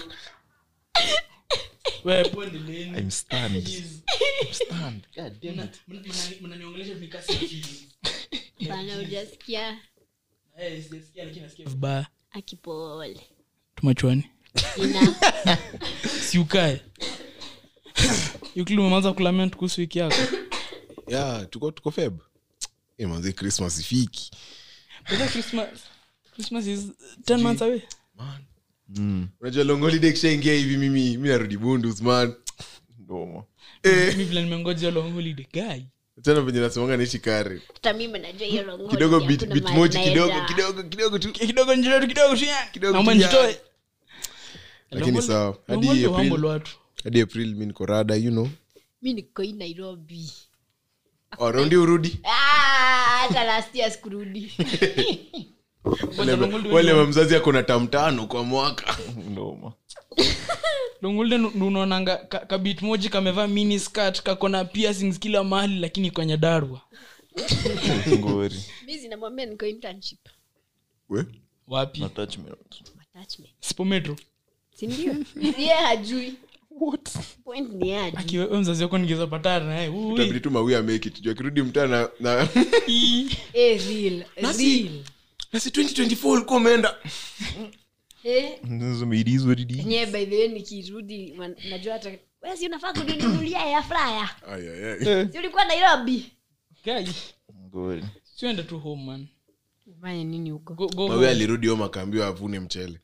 We, pondeleni. I'm stunned. Jeez. I'm stunned. God damn Mna- it. mna- mnaniongelesha nikasi feelings. bana ujasikia Eh, sijasikia, lakini nasikia vibaya akipole tumachwani ina siukae yukili umeanza kulament kuhusu wiki yako yeah tuko tuko feb Eh, manze christmas ifiki But christmas christmas is 10 months away man Mm. unajua long holiday kishaingia hivi mimi mi narudi bundus man Ndomo. eh mi vile nimengoja long holiday guy tena venye nasemanga naishi kare hata mimi najua hiyo long kidogo holiday bit, hakuna bit mahali moji kidogo naenda. kidogo kidogo tu kidogo njitoe kidogo tu ya. Kidogo Naomba tu ya. njitoe lakini Long sawa holiday- long hadi holiday humble april watu hadi april mi niko rada you know mi niko hii nairobi Oh, raundi urudi Ah, hata last year sikurudi wale, long holiday wale mamzazi ako na tamtano kwa mwaka Ndomo. longulde unaonanga ka- kabit moji kamevaa mini skirt kakona piercings kila mahali lakini kwenye darwa Ngori. mi zinamwambia niko internship we wapi Attachment. attachment sipo metro sindio ye hajui point ni yeye hajui akiwe we mzazi wako ningeza patana naye ui. tabidi tu mawi amake it juu akirudi mtaa na, na Ii. Eh, real Nasi- real nasi 2024 ulikuwa umeenda eh Nasema it is what it is. nye by the way nikirudi wan- najua hata wewe si unafaa kuninunulia ya fraya Ay, ay, ay. si ulikuwa nairobi Guy, Ngori. siende tu home man fanye nini huko go, go mawi home. alirudi home akaambiwa avune mchele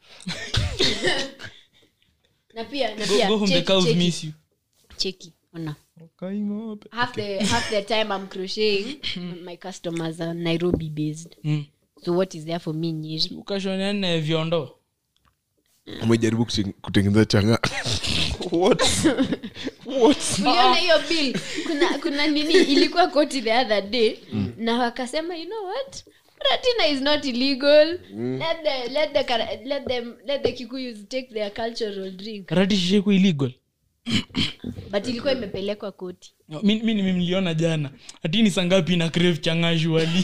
na pia na Go, pia go home the cheki, cows cheki, miss you cheki ona Kaingo up. half the half the time i'm crocheting my customers are nairobi based mm. so what is there for me nyeri ukashonene vyondo umejaribu kuchen- kutengeneza changa What? What? uliona hiyo bill kuna kuna nini ilikuwa koti the other day na wakasema you know what ratina is not illegal let the let the Kara- let them let the kikuyus take their cultural drink rati shisheku illegal but ilikuwa imepelekwa koti No, mi mi nimemliona jana hati ni sangapi na crave changashuali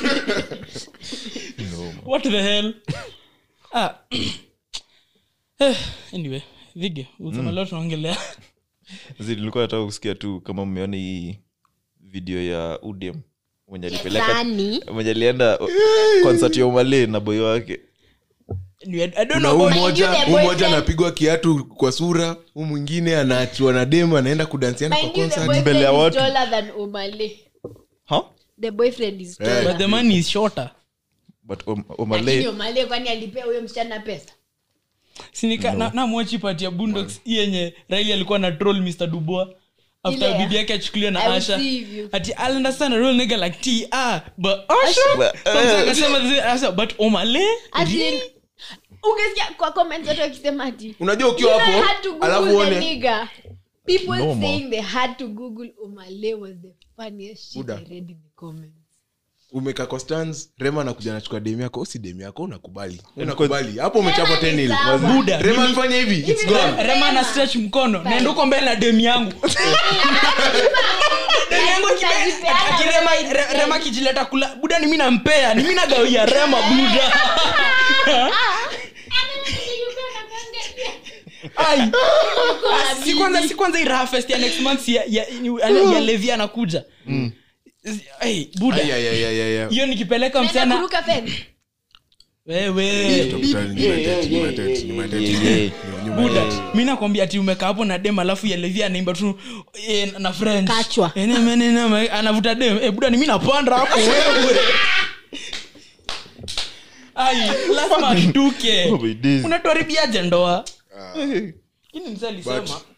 Ndomo. what the hell ah. eh, anyway vige usema leo tunaongelea Zi, nilikuwa nataka kusikia tu kama mmeona hii video ya udem mwenye alipeleka Nani? mwenye alienda uh, concert ya umale na boy wake I don't kuna know huu about- mmoja Mind you, the huu mmoja boyfriend- anapigwa kiatu kwa sura huu mwingine anaachwa na dem anaenda kudansiana kwa Mind you, the concert boyfriend Mbele ya is watu. taller than Omale. huh? The boyfriend is Eh. taller. but the man is shorter but um, Lakini umale Omale kwani alipea huyo msichana pesa sinika na, na mwachi pati ya bundox hii yenye raili alikuwa na troll mr dubois after Ile ya- bibi yake achukuliwa I na will asha see you. ati i'll understand a real nigga like t ah but asha But, so mtu eh. akasema zi- asa but omale As in, really? ungesikia kwa comments watu wakisema ati unajua ukiwa You know, I hapo had to Google alafu the uone nigga. People Normal. saying they had to Google Omale was the funniest shit Buda. I read in the comments. umekaa kwa stands rema anakuja anachukua demu yako si demu yako unakubali unakubali hapo umechapwa Rema ni 10 sawa. Buda, rema mimi- mfanye hivi it's gone rema na stretch mkono naenda huko mbele na demu yangu Demu yangu akibe- Unajipeana ati Rema- wewe Re- rema kijileta kula buda ni mi nampea ni mi nagawia rema buda Ai. Ah, si kwanza si kwanza iraha fest ya next month ya, ya, ya, ya levi anakuja Ai, buda Ay, ay, ay, ay, ay, ay. hiyo nikipeleka Unaenda msichana kuruka fence? wewe Tafutani, ni mandate, ni mandate, ni mandate. Yeah, yeah. Ni nyuma buda ya- mi nakwambia ati umekaa hapo na dem alafu ya levi anaimba tu eh, na french Kachwa. Eh, nema, nema, anavuta dem eh, buda ni mi napanda hapo wewe ai lazima ashtuke Oh my days. unatuharibiaje ndoa ini msa alisema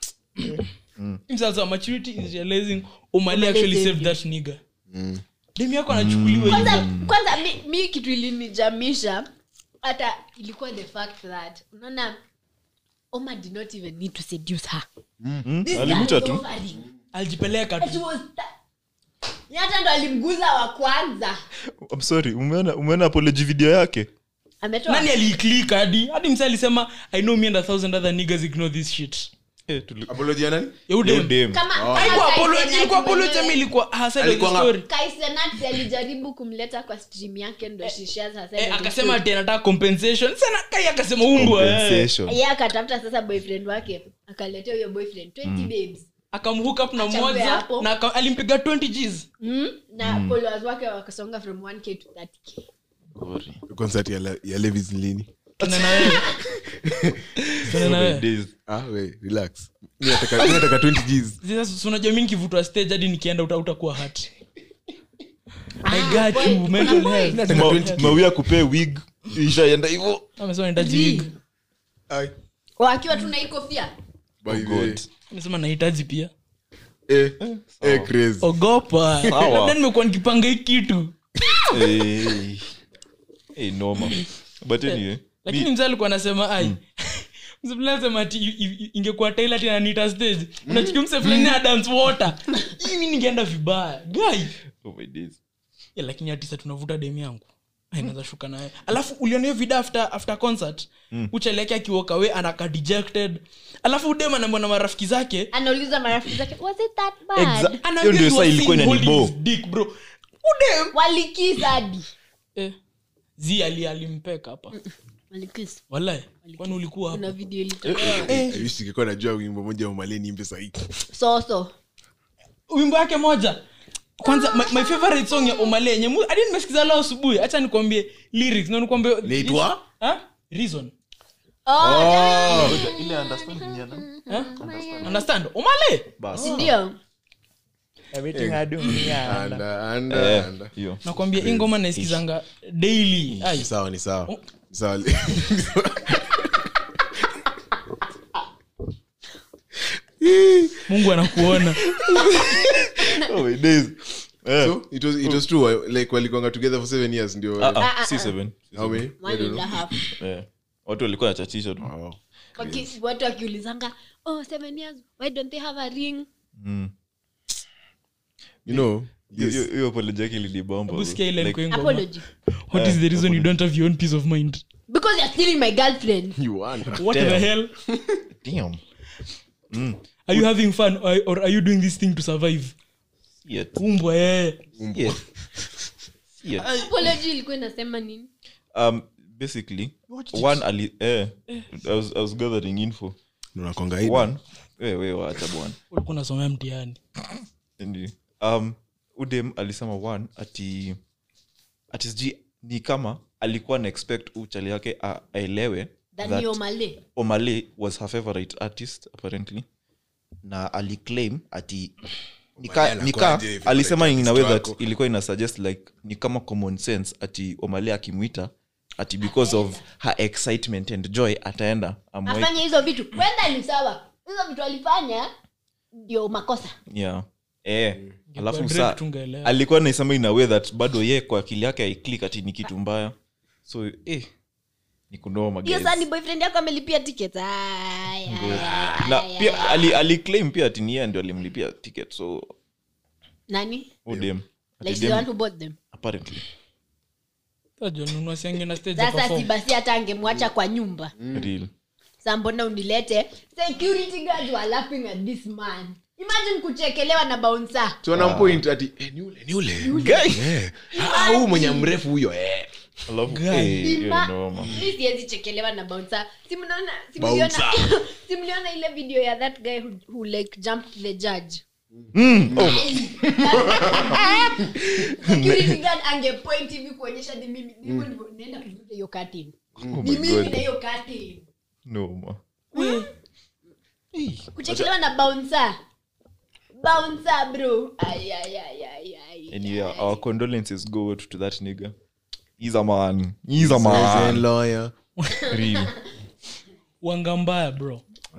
Mm. msa alisema maturity is realizing umali actually saved saved that nigga dem yako anachukuliwa kwanza hivyo kwanza mi, mi kitu ilinijamisha hata ilikuwa the fact that unaona oma did not even need to seduce her Hmm? This alimuta girl is tu offering. alijipeleka And she tu was ta- Ni hata ndo alimguza wa kwanza I'm sorry umeona umeona apology video yake ametoa nani aliiklik hadi hadi msa alisema i know me and a thousand other niggas ignore this shit eh, tuli- Apology ya nani? Ya udem. Yo, dem. kama Haikuwa kama apology, Kaisenat ilikuwa apology mwenyewe. ama ilikuwa her side of the Alikuwa nga- story Kaisenat alijaribu kumleta kwa stream yake ndo she shares her side Eh, of the akasema story. ati anataka compensation sana kai akasema umbwa eh. Compensation. yeye akatafuta sasa boyfriend wake akaletea huyo boyfriend 20 babes akamhook up na Achambue mmoja hapo. na aka- alimpiga 20 gs mm? na followers wake wakasonga from 1k to 30k Sorry. Concert ya Le- ya levis ni lini Tuende na wewe Tuende na Oh my wewe days. ah we relax mi nataka mi nataka 20 gs sasa si unajua mi nikivutwa stage hadi nikienda uta- utakuwa hat i got you mental health nataka Ma- 20 mawia kupee wig ishaenda hivo amesema nahitaji wig Ai, wakiwa tuna hii kofia by the way. God. amesema nahitaji pia Eh, eh, crazy. ogopa Sawa. labda nimekuwa nikipanga hii kitu Eh. Eh, noma but anyway lakini mzee alikuwa anasema ai mzee fulani anasema ati i- i- ingekuwa taila tena nita stage unachukia mse fulani na dance water mimi ningeenda vibaya guy oh my days yeah, lakini atisa tunavuta demu yangu Ai, naweza shuka naye alafu uliona hiyo video after, after concert mm. uchaleke akiwalk away anaka dejected alafu udem anaambia na marafiki zake anauliza marafiki zake was it that bad Exa- anaambia hiyo ndio you saa are ilikuwa seeing holding inanibo his dick, bro udem walikisa hadi eh. zi ali alimpeka hapa walikisa walai kwani ulikuwa kuna hapo video ilitolewa I wish ningekuwa najua wimbo moja umale niimbe sahii soso wimbo yake moja kwanza my, my favorite song ya omale yenye mu- hadi nimesikiza leo asubuhi hacha nikwambie lyrics na nikwambie Inaitwa? Ha? reason oh, ile understand ni ana Ha? understand omale basi ndio Anda, anda, eh anda. hiyo nakwambia hii ngoma naisikizanga daily Ai, Ni sawa ni sawa Oh. Ni sawa mungu anakuona oh my days eh so it was, it was true uh, like walikwanga together for seven years ndio ah ah, ah si ah. seven how many I one don't and a know. half eh watu walikuwa nachachisha tu Wow. Waki- watu wakiulizanga oh seven years why don't they have a ring Mm. you know Hiyo- this- hiyo hiyo apology yake ilinibamba Hebu sikia ile Like, ilikuwa hii ngoma. apology what is the reason you don't have your own peace of mind because you're stealing my girlfriend you wonder. what Damn. the hell damn are you having fun or, or are you doing this thing to survive Shit. umbwa eh Shit. Shit. apology ilikuwa inasema nini um basically one ali eh I was, I was gathering info unakwanga hii one we we wacha bwana ulikuwa unasomea mtihani Ndio. um udem alisema one ati ati sijui ni kama alikuwa na expect uchali yake a- aelewe that dani male omale was her favorite artist apparently na aliclaim ati nika, Omale nika anakuwaje favorite alisema in a way artist that wako? ilikuwa ina suggest like ni kama common sense ati omale akimwita ati because of her excitement and joy ataenda amwai afanye hizo vitu kwenda ni sawa hizo vitu alifanya ndio makosa yeah eh alafu Drake sa tungeelewa. alikuwa naisema in a way that bado ye kwa akili yake aiklik ati ni kitu mbaya so eh ni kunoma hiyo guys. saa ni boyfriend yako amelipia ticket Ay, ay, ay, na ay, pia ay. ali, aliclaim pia ati ni yeye ndio alimlipia ticket so nani udem like the one who bought them apparently Tajua nunua siange na stage sasa si perform. basi hata angemwacha kwa nyumba real sa mbona unilete security guards were laughing at this man imagine kuchekelewa na bouncer tuanampoint ati eh, ni ule ni ule Eh. Ah, huyu mwenye mrefu huyo eh. alafu eh, hiyo Ima- noma mi siwezi chekelewa na bouncer si mnaona si mliona Bouncer. si mliona ile video ya that guy who, who like jumped the judge Mm, oh, security guard angepoint hivi kuonyesha ni mimi ndivyo ndivyo naenda kuvuta hiyo curtain oh ni my mimi God. na hiyo curtain noma kuchekelewa na bouncer bouncer bro ay ay ay ay ay and yeah our condolences go out to that nigga he's a man he's a Zen man lawyer. real wanga mbaya bro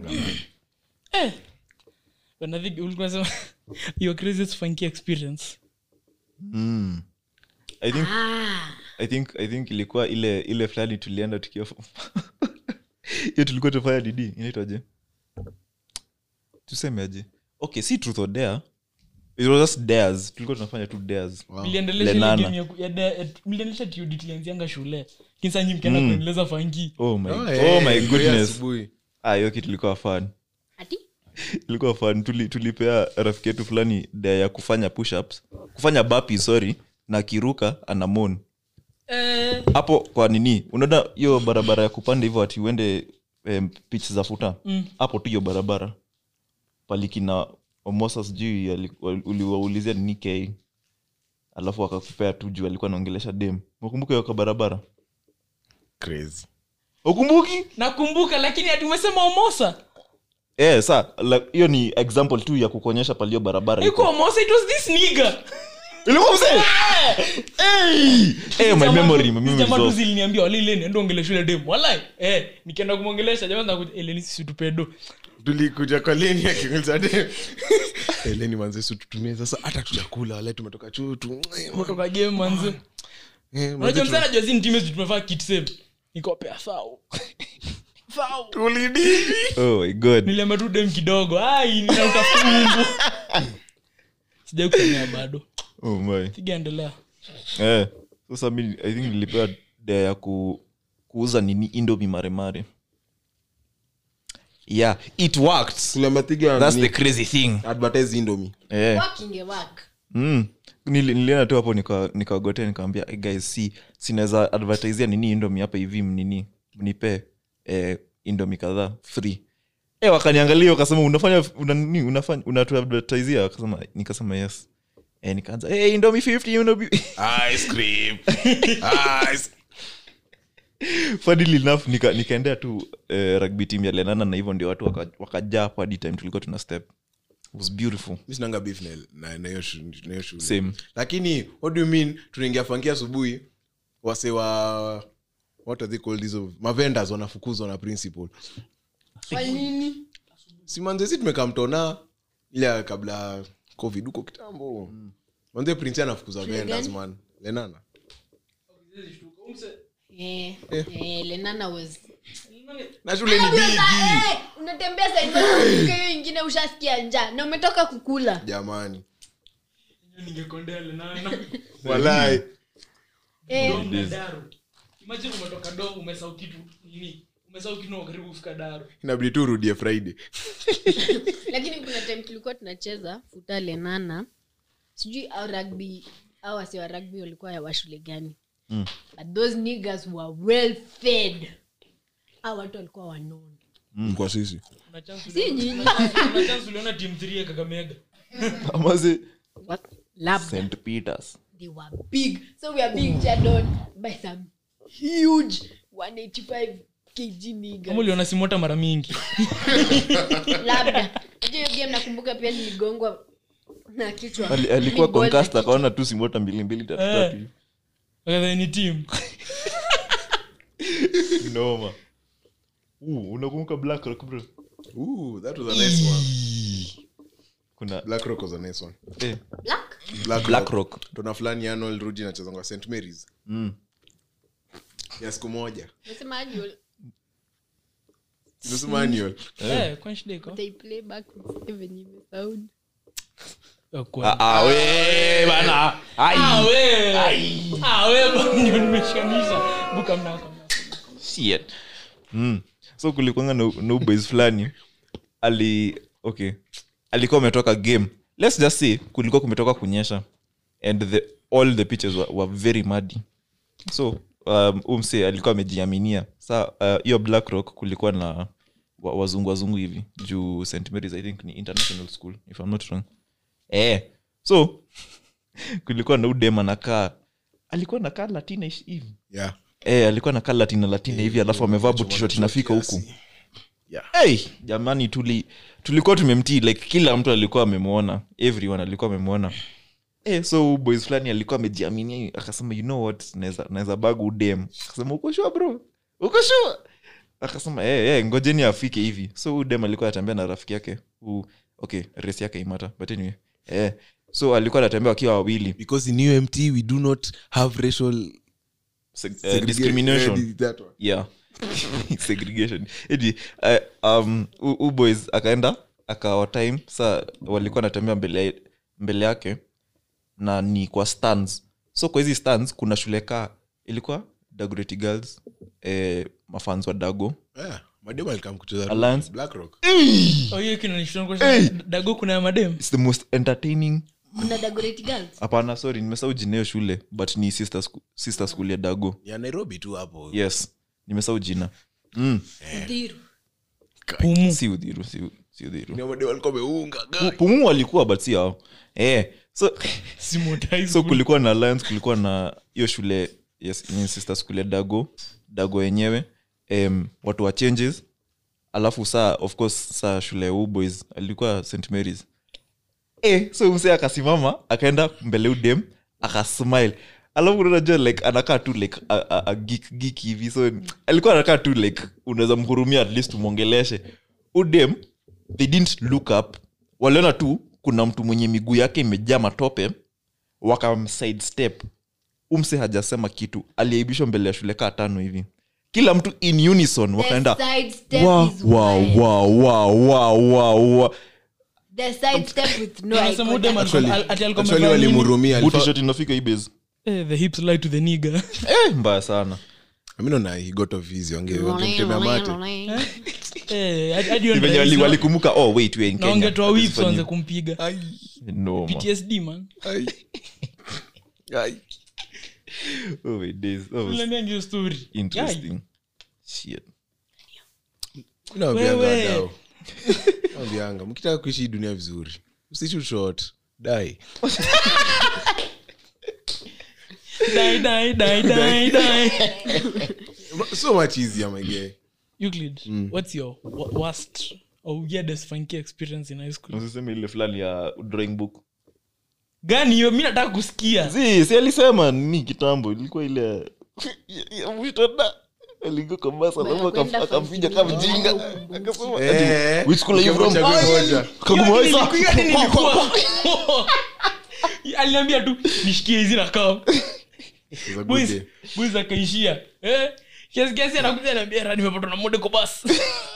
eh. But I think ulikuwa sema your craziest funky experience mm. i think ah i think i think ilikuwa ile ile fulani tulienda tukiwa hiyo tulikuwa tufanya didi inaitwaje tusemeaje okay si truth or dare it was just dares tulikuwa tunafanya tu dares mliendelesha ile Lenana. game ya ku- ya da- ya- mliendelesha TOD tulianzianga shule kinsa nyi mkienda kuendeleza fanki oh my, Oh, oh, eh, my ndio goodness asubuhi. ah hiyo kitu ilikuwa fun ati ilikuwa fun Tuli, tulipea rafiki yetu fulani dare ya kufanya pushups kufanya bapi sorry na akiruka ana moan eh, hapo kwa nini unaona hiyo barabara ya kupanda hivyo ati uende um, pitch za futa hapo tu hiyo barabara palikina omosa sijui ali- wali- uliwaulizia nini k alafu akakupea tu juu alikuwa anaongelesha dem ukumbuka hiyo kwa barabara Crazy. ukumbuki nakumbuka lakini ati umesema omosa eh sa la- hiyo ni example tu ya kukuonyesha palio barabara iko. iko omosa it was this nigga ilikuwa mzee hey! hey, my memory my memory is jamaa tu off. ziliniambia wala ileni endo ongelesha ile dem walai eh nikienda kumwongelesha jamaa nakuja eleni sisi tupedo tulikuja kwa leni akiuliza dem Eh, leni manze si tutumie sasa hata tujakula wale tumetoka chutu kutoka game manze Eh, manze, unajua tu- msana jua zini timu zetu tumefaa kit save nikopea sao sao tulidini oh my god niliambia tu dem kidogo ai ninautafuta mungu sijai kusemea bado oh my sigaendelea eh sasa mi i think nilipewa dea ya ku, kuuza nini indomi maremare yeah it worked tuliamatiga that's the crazy thing advertise indomie eh working a work mm. Nili- nilienda tu hapo nika- nikagotea nikaambia hey guys si sinaweza advertisia nini indomi hapa hivi mnini mnipe eh, indomi kadhaa free eh wakaniangalia wakasema unafanya una nini unafanya unatuadvertisia wakasema nikasema yes eh nikaanza hey, indomi 50 indomi ice cream ice funnily enough nika, nikaendea tu eh, rugby team ya lenana na hivyo ndio watu waka- wakajaa hapo hadi time tulikuwa tuna step It was beautiful mi sinanga beef na- na na hiyo shu- na hiyo shule same lakini what do you mean tunaingia fankia asubuhi wase wa what are they called hizo mavendors wanafukuzwa na principal kwa nini si manzesi tumekaa mtona ile ya kabla covid huko kitambo manze prince anafukuza vendors gani? man lenana eh eh lenana was na shule ni Unajua bigi sa- eh, unatembea sahivi hiyo ingine ushasikia njaa na umetoka kukula jamani ningekondea lenana walai eh, daru imagine umetoka do umesau kitu nini umesau kitu na karibu kufika daru inabidi tu urudie friday lakini kuna time tulikuwa tunacheza futa lenana sijui au rugby au wasi wa rugby walikuwa ya washule gani Mm. but those niggas were well fed au watu walikuwa wanono kwa sisi Kuna chance si uliona- nyinyi kuna chance uliona team 3 ya kakamega amaze What? labda st peters they were big so we are being cheered on by some huge 185 kg kama niggas uliona simota mara mingi labda Unajua hiyo game nakumbuka pia niligongwa na kichwa Ali- alikuwa Niligongwa concast kichwa. akaona tu simota mbili mbili tatu Eh. tatu hivi. Wakadhani ni team noma Uh, unakumbuka black rock bro Ooh, that was a nice one. kuna Black Rock was a nice one. eh, Black? Black, black rock tona fulani Arnold Ruji nachezanga St Mary's mm. ya siku moja Nasema annual, Nimesema annual. Eh, kwani shida iko? they play back with venye imesound. Oh, kwani. ah, ah, we bana Ai. Ah, we. Ah, we, ndio nimeshikanisha. Buka mnako. Shit. Mm. so kulikwanga na na boys fulani ali okay alikuwa ametoka game let's just say kulikuwa kumetoka kunyesha and the, all the pitches were, were very muddy so um, umse alikuwa amejiaminia sa uh, hiyo black rock kulikuwa na wa- wazungu wazungu hivi juu st marys i think ni international school if i'm not wrong eh so kulikuwa na udem anakaa alikuwa nakaa latinish hivi Yeah. Eh, alikuwa na kaa latina latina hivi alafu amevaa butishot inafika huku Yeah. hey, jamani tuli tulikuwa tumemtii like kila mtu alikuwa amemwona everyone alikuwa amemwona eh, so huyu boys fulani alikuwa amejiaminia akasema you know what naweza naweza bag udem akasema uko sure bro uko sure akasema eh, eh, ngojeni afike hivi so udem alikuwa anatembea na rafiki yake uh, okay race yake imata but anyway eh, so alikuwa anatembea wakiwa wawili because in umt we do not have racial Se- eh, segregation. discrimination Yeah, that one. yeah segregation Edi, uh, um, u, u boys akaenda akawa time sa walikuwa natembea mbele, mbele yake na ni kwa stands so kwa hizi stands kuna shule kaa ilikuwa dagoreti girls eh, mafans wa dago Yeah, madem alikam kucheza Alliance. Black Rock. Oh, hiyo kinanishtua kwa sababu dago kuna ya madem its the most entertaining kuna Dagoretti girls hapana sorry nimesahau jina hiyo shule but ni sister, sku- sister school ya dago ya nairobi tu hapo yes nimesahau jina mm. Udhiru. pumu si udhiru si, si udhiru Ni madem walikuwa wameunga Pu- pumu walikuwa but si hao eh, so Simota so kulikuwa na alliance kulikuwa na hiyo shule yes, ni sister school ya dago dago yenyewe um, watu wa changes alafu saa of course saa shule ya Wu boys alikuwa st marys eh, so mse akasimama akaenda mbele udem akasmile alafu unajua like anakaa tu like a, a, a geek, geek hivi so alikuwa anakaa tu like unaweza mhurumia at least umwongeleshe udem they didn't look up waliona tu kuna mtu mwenye miguu yake imejaa matope wakamsidestep umse hajasema kitu aliaibishwa mbele ya shule kaa tano hivi kila mtu in unison wakaenda The side step wa, is wa, wild. wa, wa, wa, wa, wa. The side step with no eye Anasema udem contact. alikuwa- Actually- ati alikuwa actually amevaa nini? walimhurumia Booty Alifa- shot inafika hii base Eh, the hips lie to the nigger. eh, mbaya sana mi naona he got off easy wange- wangemtemea mate Eh, hadi- hadi hiyo Ni venye ndio wali- hizo. walikumbuka oh wait we in na Kenya. wangetoa whips Hatusifanyii- waanze kumpiga No, man. ptsd man Ai. Ai. Oh, my days. That was Uliniambia hiyo story. Guy. interesting Shit. Mi nawaambianga Wewe. wadau. Nawaambianga, mkitaka kuishi hii dunia vizuri msishoot short die Die, die, die, die, die. so much easier my guy Euclid, what's your wo- worst or weirdest funky experience in high school usiseme ile fulani ya drawing book gani hiyo mi nataka kusikia si si alisema ni kitambo ilikuwa ile ya- ya mwitada aligo kwa basi alafu Kwenda akam- akampiga funky kama mjinga ukumbuki. akasema Eh, ati, which school are you from ukiamua chague moja. Kaguma Hiyo Waisa. nilikuwa- hiyo nilikuwa- aliniambia tu nishikie hizi na kaa It was a good boys day. boys akaishia eh kiasi kiasi anakuja ananiambia "Ra, nimepatwa na mode kwa bus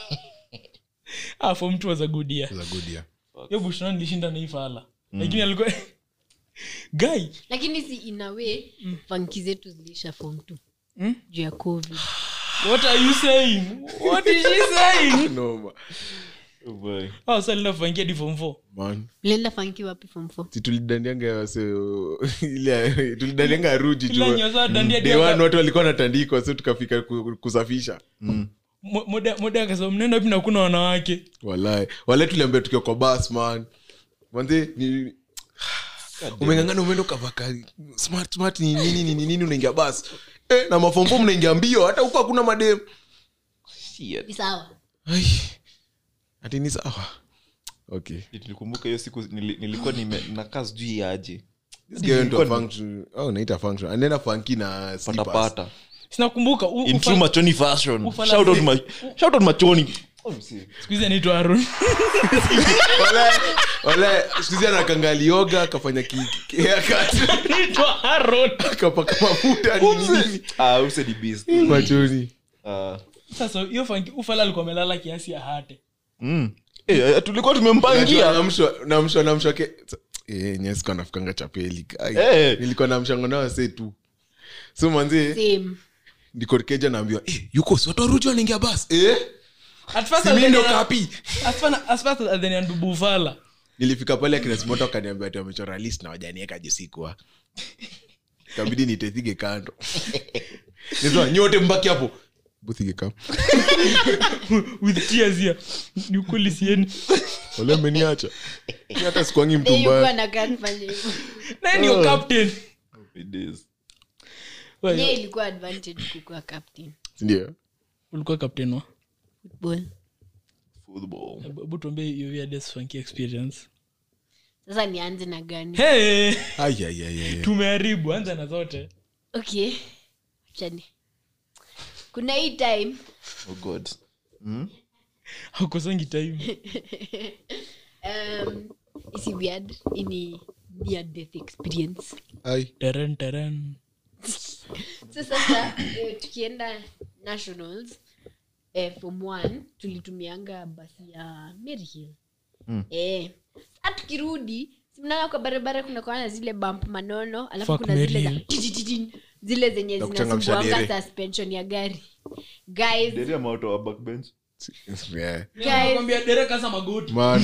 ah for mtu was a good year It was a good year. hiyo bushna nilishinda na hii fala lakini alikuwa guy lakini si inawe fanki zetu zilisha fom t Mm? juu ya covid what are you saying what is she saying No, ma- Oh boy. oh sasa linafangia di form 4 man. mlienda fanki wapi fom f Si tulidandianga wase ile tulidandianga ruji tu. Ila nyoza dandia Day dia- one watu walikuwa natandikwa so tukafika ku- kusafisha Mo- moda moda akasema mnaenda wapi na kuna wanawake walai wale tuliambia tukiwa kwa bas man manze ni umengangana umeenda ukavaka smart smart ni nini nini nini unaingia bas eh, na mafomfom unaingia mbio hata huko hakuna madem Shit. ni sawa Ai, ati ni sawa okay nilikumbuka hiyo siku nili- nilikuwa nime- nakaa sijui aje This guy went to a Nilikuwa function oh naita function anaenda funky na slippers. patapata sinakumbuka u- in ufa- true machoni fashion Ufala- shout out ma- shout out machoni Oh, msee. siku hizi anaitwa aron Wale- wale sikuhizi anakangalioga akafanya ki- ki- haircut, anaitwa aron akapaka mafuta nini nini. Ah, use ni beast. machoni Ah. sasa hiyo fanki ufala alikuwa amelala kiasi ya hate Mm. Eh, eh, tulikuwa tumempangia namshwa namshwa namshwa ke Eh, nye sikuwa nafikanga chapeli Ai, Eh. nilikuwa namshango nao se tu so manzi same ndikokeja naambiwa eh, yuko sotoruji wanaingia bas eh? At first simi ndo alidhania- kapi at first- at first alidhania ndubu ufala nilifika pale akinesmoto akaniambia ati wamechora list na wajanieka jusikwa kabidi nitethige kando nisema nyote mbaki hapo buthige kam with tears here ni ukweli sieni wale mmeniacha Mi hata sikuangi mtu yuko mbaya anakaa kufanya hivyo naye ndio captain It is. Wewe, ye ilikuwa advantage kukuwa captain sindio ulikuwa captain wa football Football. Hebu- hebu tuambie hiyo weirdest funky experience sasa nianze na gani hey, ayayayaya tumeharibu anza na zote okay chani kuna hii time Oh God. haukosangi time um, isi weird ini near death experience ai teren teren so sasa eh, tukienda nationals eh, form one tulitumianga basi ya Mary Hill Mm. eh, sa tukirudi simnaona kwa barabara kuna kwa na zile bump manono alafu Fuck kuna Mary zile za Hill. titititin, zile zenye Za kuchangamsha zinasumbuanga dere. suspension ya gari guys Dere ama watu wa backbench? Yeah. nakwambia dereka sa magoti man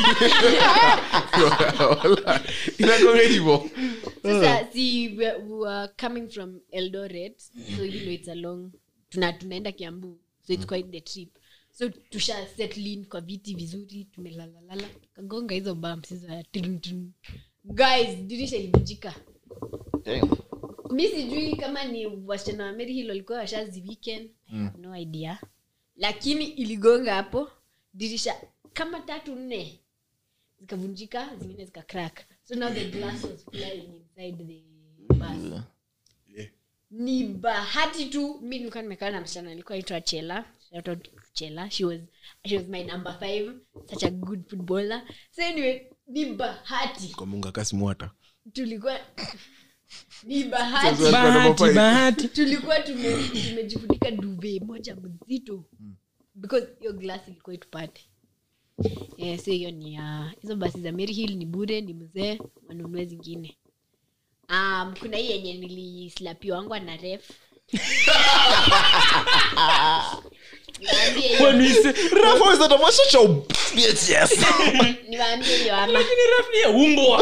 Wala. inakonga hivo sasa si we, we were coming from eldoret so you know it's a long tuna tunaenda kiambu so it's quite the trip so tusha settle in kwa viti vizuri tumelalalala kagonga hizo bumps hizo ya tun, tun. guys dirisha ilivunjika Damn. mi sijui kama ni wasichana wa meri hilo walikuwa washazi weekend mm. no idea lakini iligonga hapo dirisha kama tatu nne zikavunjika zingine zika crack so now the glass was flying inside the bus ni bahati tu mi nilikuwa nimekaa na msichana alikuwa aitwa chela Shout out to chela she was, she was my number five such a good footballer so anyway ni bahati kwa mungu akasimwata tulikuwa ni bahati bahati bahati tulikuwa tume- tumejifunika duve moja mzito because hiyo glass ilikuwa itupate yeah, so hiyo ni ya hizo basi za Mary Hill ni bure ni mzee wanunue zingine um, kuna hii yenye nilislapiwangwa na ref Niwaambie hiyo- Wanise- Rafa is at a much such a bitch, yes. niwaambie hiyo ama lakini ref ni ya umbwa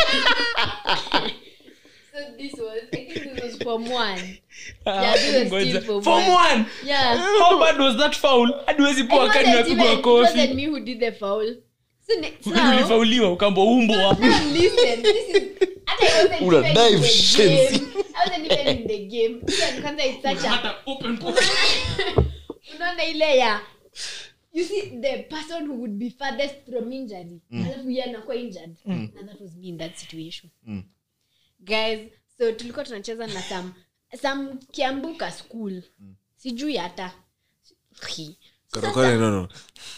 so this was I think this was form one Ah, Yeah, this was ngoja. still form Form one. one. yeah How bad was that foul hadi huwezi It poa kani wasn't napigwa even- it wasn't kofi me who did the foul so, ne- so ulifauliwa ukambo umbwa Now listen, this is hata I wasn't Una even dive in the shenzi. game. I wasn't even in the game. Pia kwanza it's such a- hata open pocket. unaona ile ya you see the person who would be farthest from injury alafu yeye anakuwa injured and that was me in that situation guys so tulikuwa tunacheza na some some kiambuka school sijui hata Korokoro, no, no.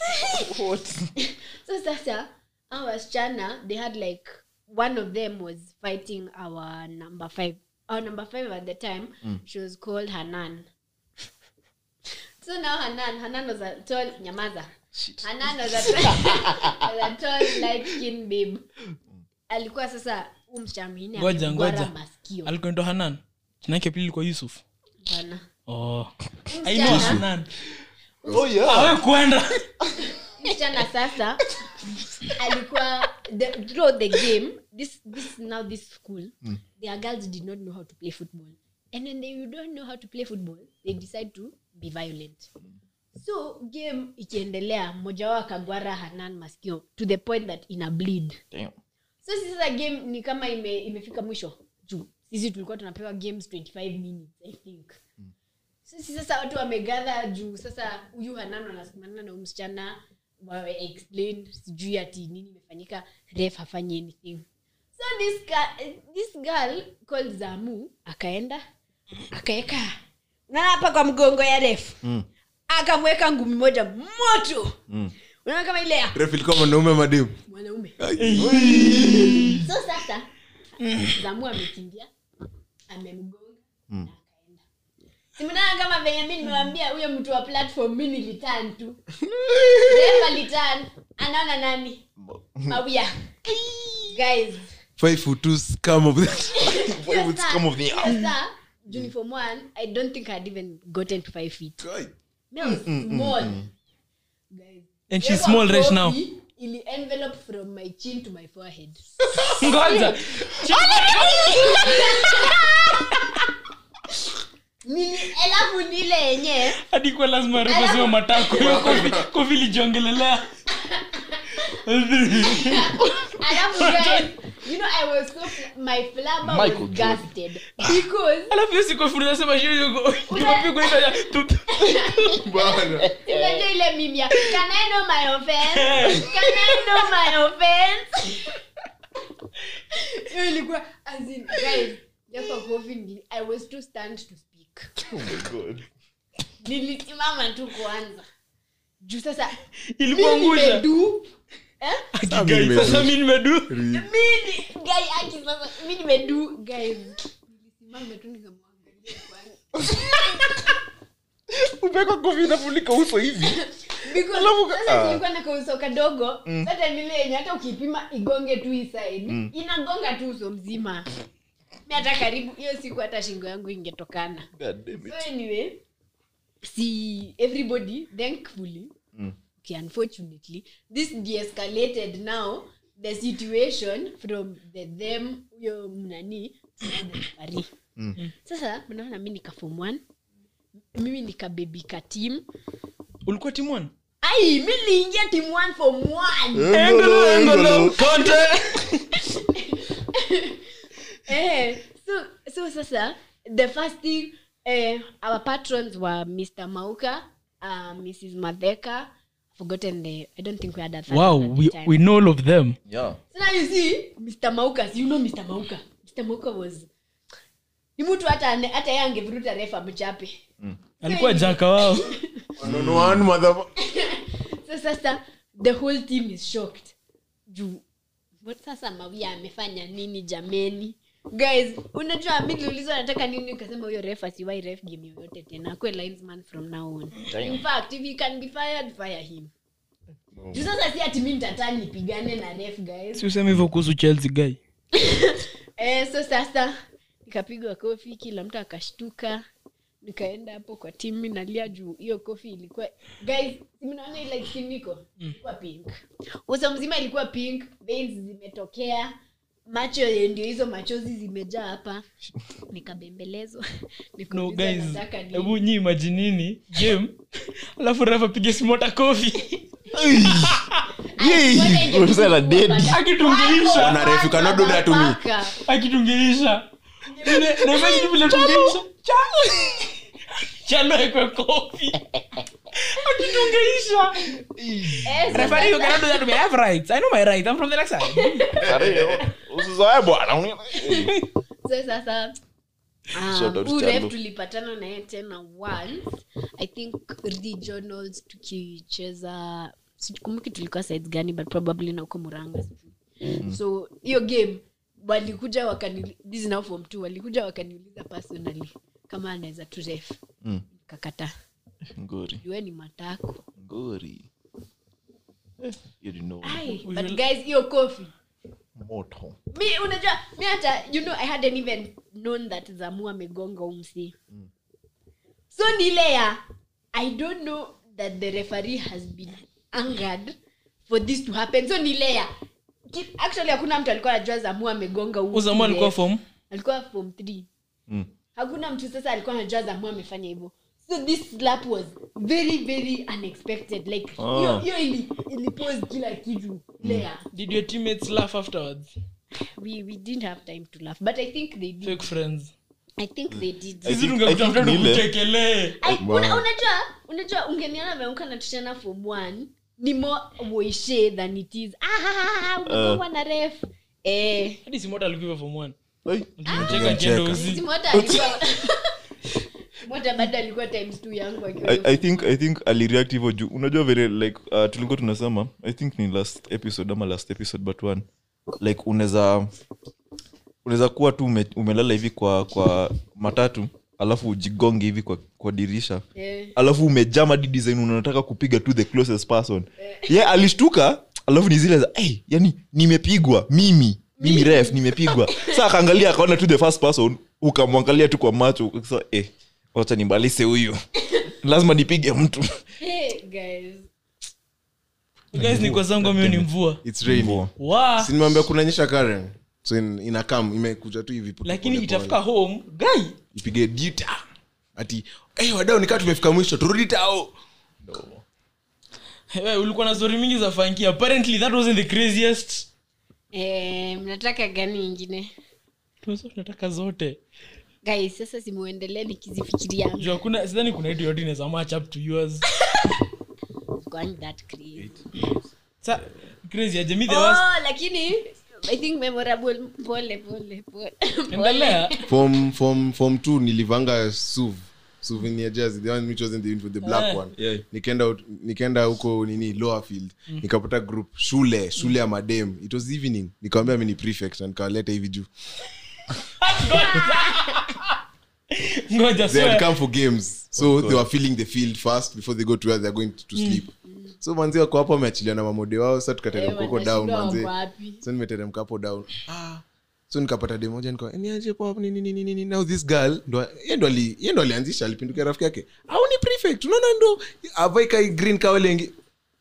so sasa our wasichana they had like one of them was fighting our number five our number five at the time she was called hanan so now hanan hanan was a tall nyamaza hanan was a tall, was a tall light skin babe alikuwa sasa huu msichana mwingine Ngoja, amemgwara ngoja. masikio alikuwa ndo hanan jinake pili kwa yusuf Hapana. oh. Huyu I know msichana- hanan Oh, yeah. awe kwenda msichana sasa alikuwa the, throughout the game this, this now this school their girls did not know how to play football and when they don't know how to play football they decide to be violent so game ikiendelea mmoja wao akagwara hanan maskio to the point that ina bleed Damn. so sisi sasa game ni kama ime, imefika mwisho juu sisi tulikuwa tunapewa games 25 minutes i think sisi sasa watu wamegadha juu sasa huyu hanano anasimamana na huyu msichana wawe explain sijui ati nini imefanyika ref hafanyi anything so this, girl, this girl called zamu akaenda akaeka unaona hapa kwa mgongo ya ref mm. akamweka ngumi moja moto mm. unaona kama ile ya ref ilikuwa mwanaume mademu mwanaume so sasa zamu amekimbia amemgonga na akaenda simunaa kama venye mi nimewambia huyo mtu wa platform mi nilitan tu refa litan anaona nani mawia guys five foot two scum of that hiyo would saa- come of the hiyo saa, uniform one i don't think i'd even gotten to five feet me I was small guys and she's Yeko small right now coffee ili envelope from my chin to my forehead ngoja nini alafu nile yenye hadi kwa lazima rekosima matako hiyo kofi kofi lijiongelelea alafu guys you know i was so fl- my flabber was Michael Jordan. gusted because alafu hiyo sikofi unasema hiyo yuko ikopigwa hiyo ya tup bana unajua ile mimi ya can i know my offense can i know my offense hiyo ilikuwa as in guys japo coffee nili- i was too stunned to speak oh my god nilisimama tu kwanza juu sasa ilikuwa mimi ngusha nimedu eh? Guys, sasa mi nimedu mimi guy aki sasa mi nimedu guys nilisimama tu nikamwangalia kwanza upeka kofi inafunika uso hivi Because Alafu- sasa ah. tulikuwa na kauso kadogo sasa nile yenye hata ukipima igonge tu hii side inagonga tu uso mzima mi hata karibu hiyo siku hata shingo yangu ingetokana god damn it so anyway see everybody thankfully okay, unfortunately this de-escalated now the situation from the them huyo mnani to the referee. sasa mnaona mi nika form one mimi nikabebika team ulikuwa timon ai mi liingia team one form one Engolo, engolo. eh, so, so sasa the first thing eh, our patrons were mr mauka uh, mrs madheka forgotten the i don't think we had a third wow one at the we, time. we know all of them yeah so now you see mr mauka you know mr mauka mr mauka was ni mtu hata ane- hata yeye angevuruta refa mchape alikuwa jaka wao no one mother so sasa the whole team is shocked juu what sasa mawia amefanya nini jameni guys unajua mi niliulizwa nataka nini ukasema huyo ref asiwai ref game yoyote tena akwe linesman from now on Damn. in fact if he can be fired fire him juu sasa si ati mi nitataa nipigane na ref guys si useme hivyo kuhusu chelsea guy eh, so sasa nikapigwa kofi kila mtu akashtuka nikaenda hapo kwa timu nalia juu hiyo kofi ilikuwa guys si mnaona ile kiniko ilikuwa pink uso mzima ilikuwa pink veins zimetokea macho ndio hizo machozi zimejaa hapa nikabembelezwa no Nikaulizwa guys nataka nini. hebu nyi imajinini game alafu refa pige simota kofi Ai, mbona ingekuwa Msela dead. paka- akitungeisha Wako Ona ref, you cannot do that to me. paka. akitungeisha naimajiivile chalo ekwe kofi akitungeisha Eh, so referee you sasa- cannot do that to me i have rights i know my right i'm from the next side usizoe bwana so sasa Shout out huu to ref Chalo. tulipatana naye tena once i think regionals tukicheza sikumbuki tulikuwa sides gani but probably na uko muranga sijui. so hiyo game walikuja wakani this is now form two walikuja wakaniuliza personally kama anaweza tu ref Mm. kakata ngori jue ni matako ngori Eh, you didn't know. Ai, but guys hiyo kofi moto mi unajua mi hata you know i hadn't even known that zamu amegonga umsi so ni ile ya i don't know that the referee has been angered for this to happen so ni ile ya ki- actually hakuna mtu alikuwa anajua zamu amegonga huu uzamu alikuwa ref. fom alikuwa form three Mm. hakuna mtu sasa alikuwa anajua zamu amefanya hivyo so this slap was very very unexpected like hiyo Ah. hiyo ili ilipose kila kitu ile ya did your teammates laugh afterwards we, we didn't have time to laugh but i think they did fake friends i think they did I sisi think- tungekuta I think mtoto ni ile- kuchekelee Ai, una- unajua unajua ungeniona ameamka na tushana form one ni more woishe than it is ah, umegongwa na ref eh hadi simota alikuwa form one Ai, Tulimcheka akienda uzi Simota alikuwa Simota bado alikuwa times two yangu akiwa I, i think i think alireact hivyo juu unajua vile like uh, tulikuwa tunasema i think ni last episode ama last episode but one like unaweza unaweza kuwa tu ume, umelala hivi kwa kwa matatu alafu ujigonge hivi kwa, kwa dirisha Eh. alafu umejama di design unataka kupiga to the closest person ye yeah, alishtuka alafu ni zile za hey, yani nimepigwa mimi mimi ref nimepigwa sa akaangalia akaona to the first person ukamwangalia tu kwa macho sa eh, wacha nimbalise huyu lazima nipige mtu Hey, guys guys ni kwa zangu mimi ni mvua It's raining. wa Si nimwambia kunanyesha Karen. So in, inakam imekuja tu hivi pole lakini pole itafika pole. home guy ipige dita ati hey, wadau nikaa tumefika mwisho turudi tao Wewe, ulikuwa na story mingi za funky apparently that wasn't the craziest eh, mnataka gani ingine Tunasema tunataka zote guys sasa simuendelee nikizifikiria juu hakuna sidhani kuna itu yote inaweza match up to yours going that crazy sa crazy aje mi the worst oh lakini i think memorable pole pole pole endelea form form form 2 nilivanga suv souvenir jersey the one which wasn't the, the black Eh. one Yeah. nikaenda ut- nikaenda huko nini lower field nikapata group shule shule ya madem it was evening nikawambia mi ni prefect na nikawaleta hivi juu ngoja they had swear. come for games so they were filling the field first before they go to where they're going to sleep so manzi wako hapo wameachilia na mamode wao sa tukateremka huko down manzi so nimeteremka hapo down ah. so nikapata de moja nikawa niaje pop nini nini nini now this girl ndo yeye ndo ali yeye ndo alianzisha alipindukia rafiki yake au ni prefect unaona ndo avai kai green kawalengi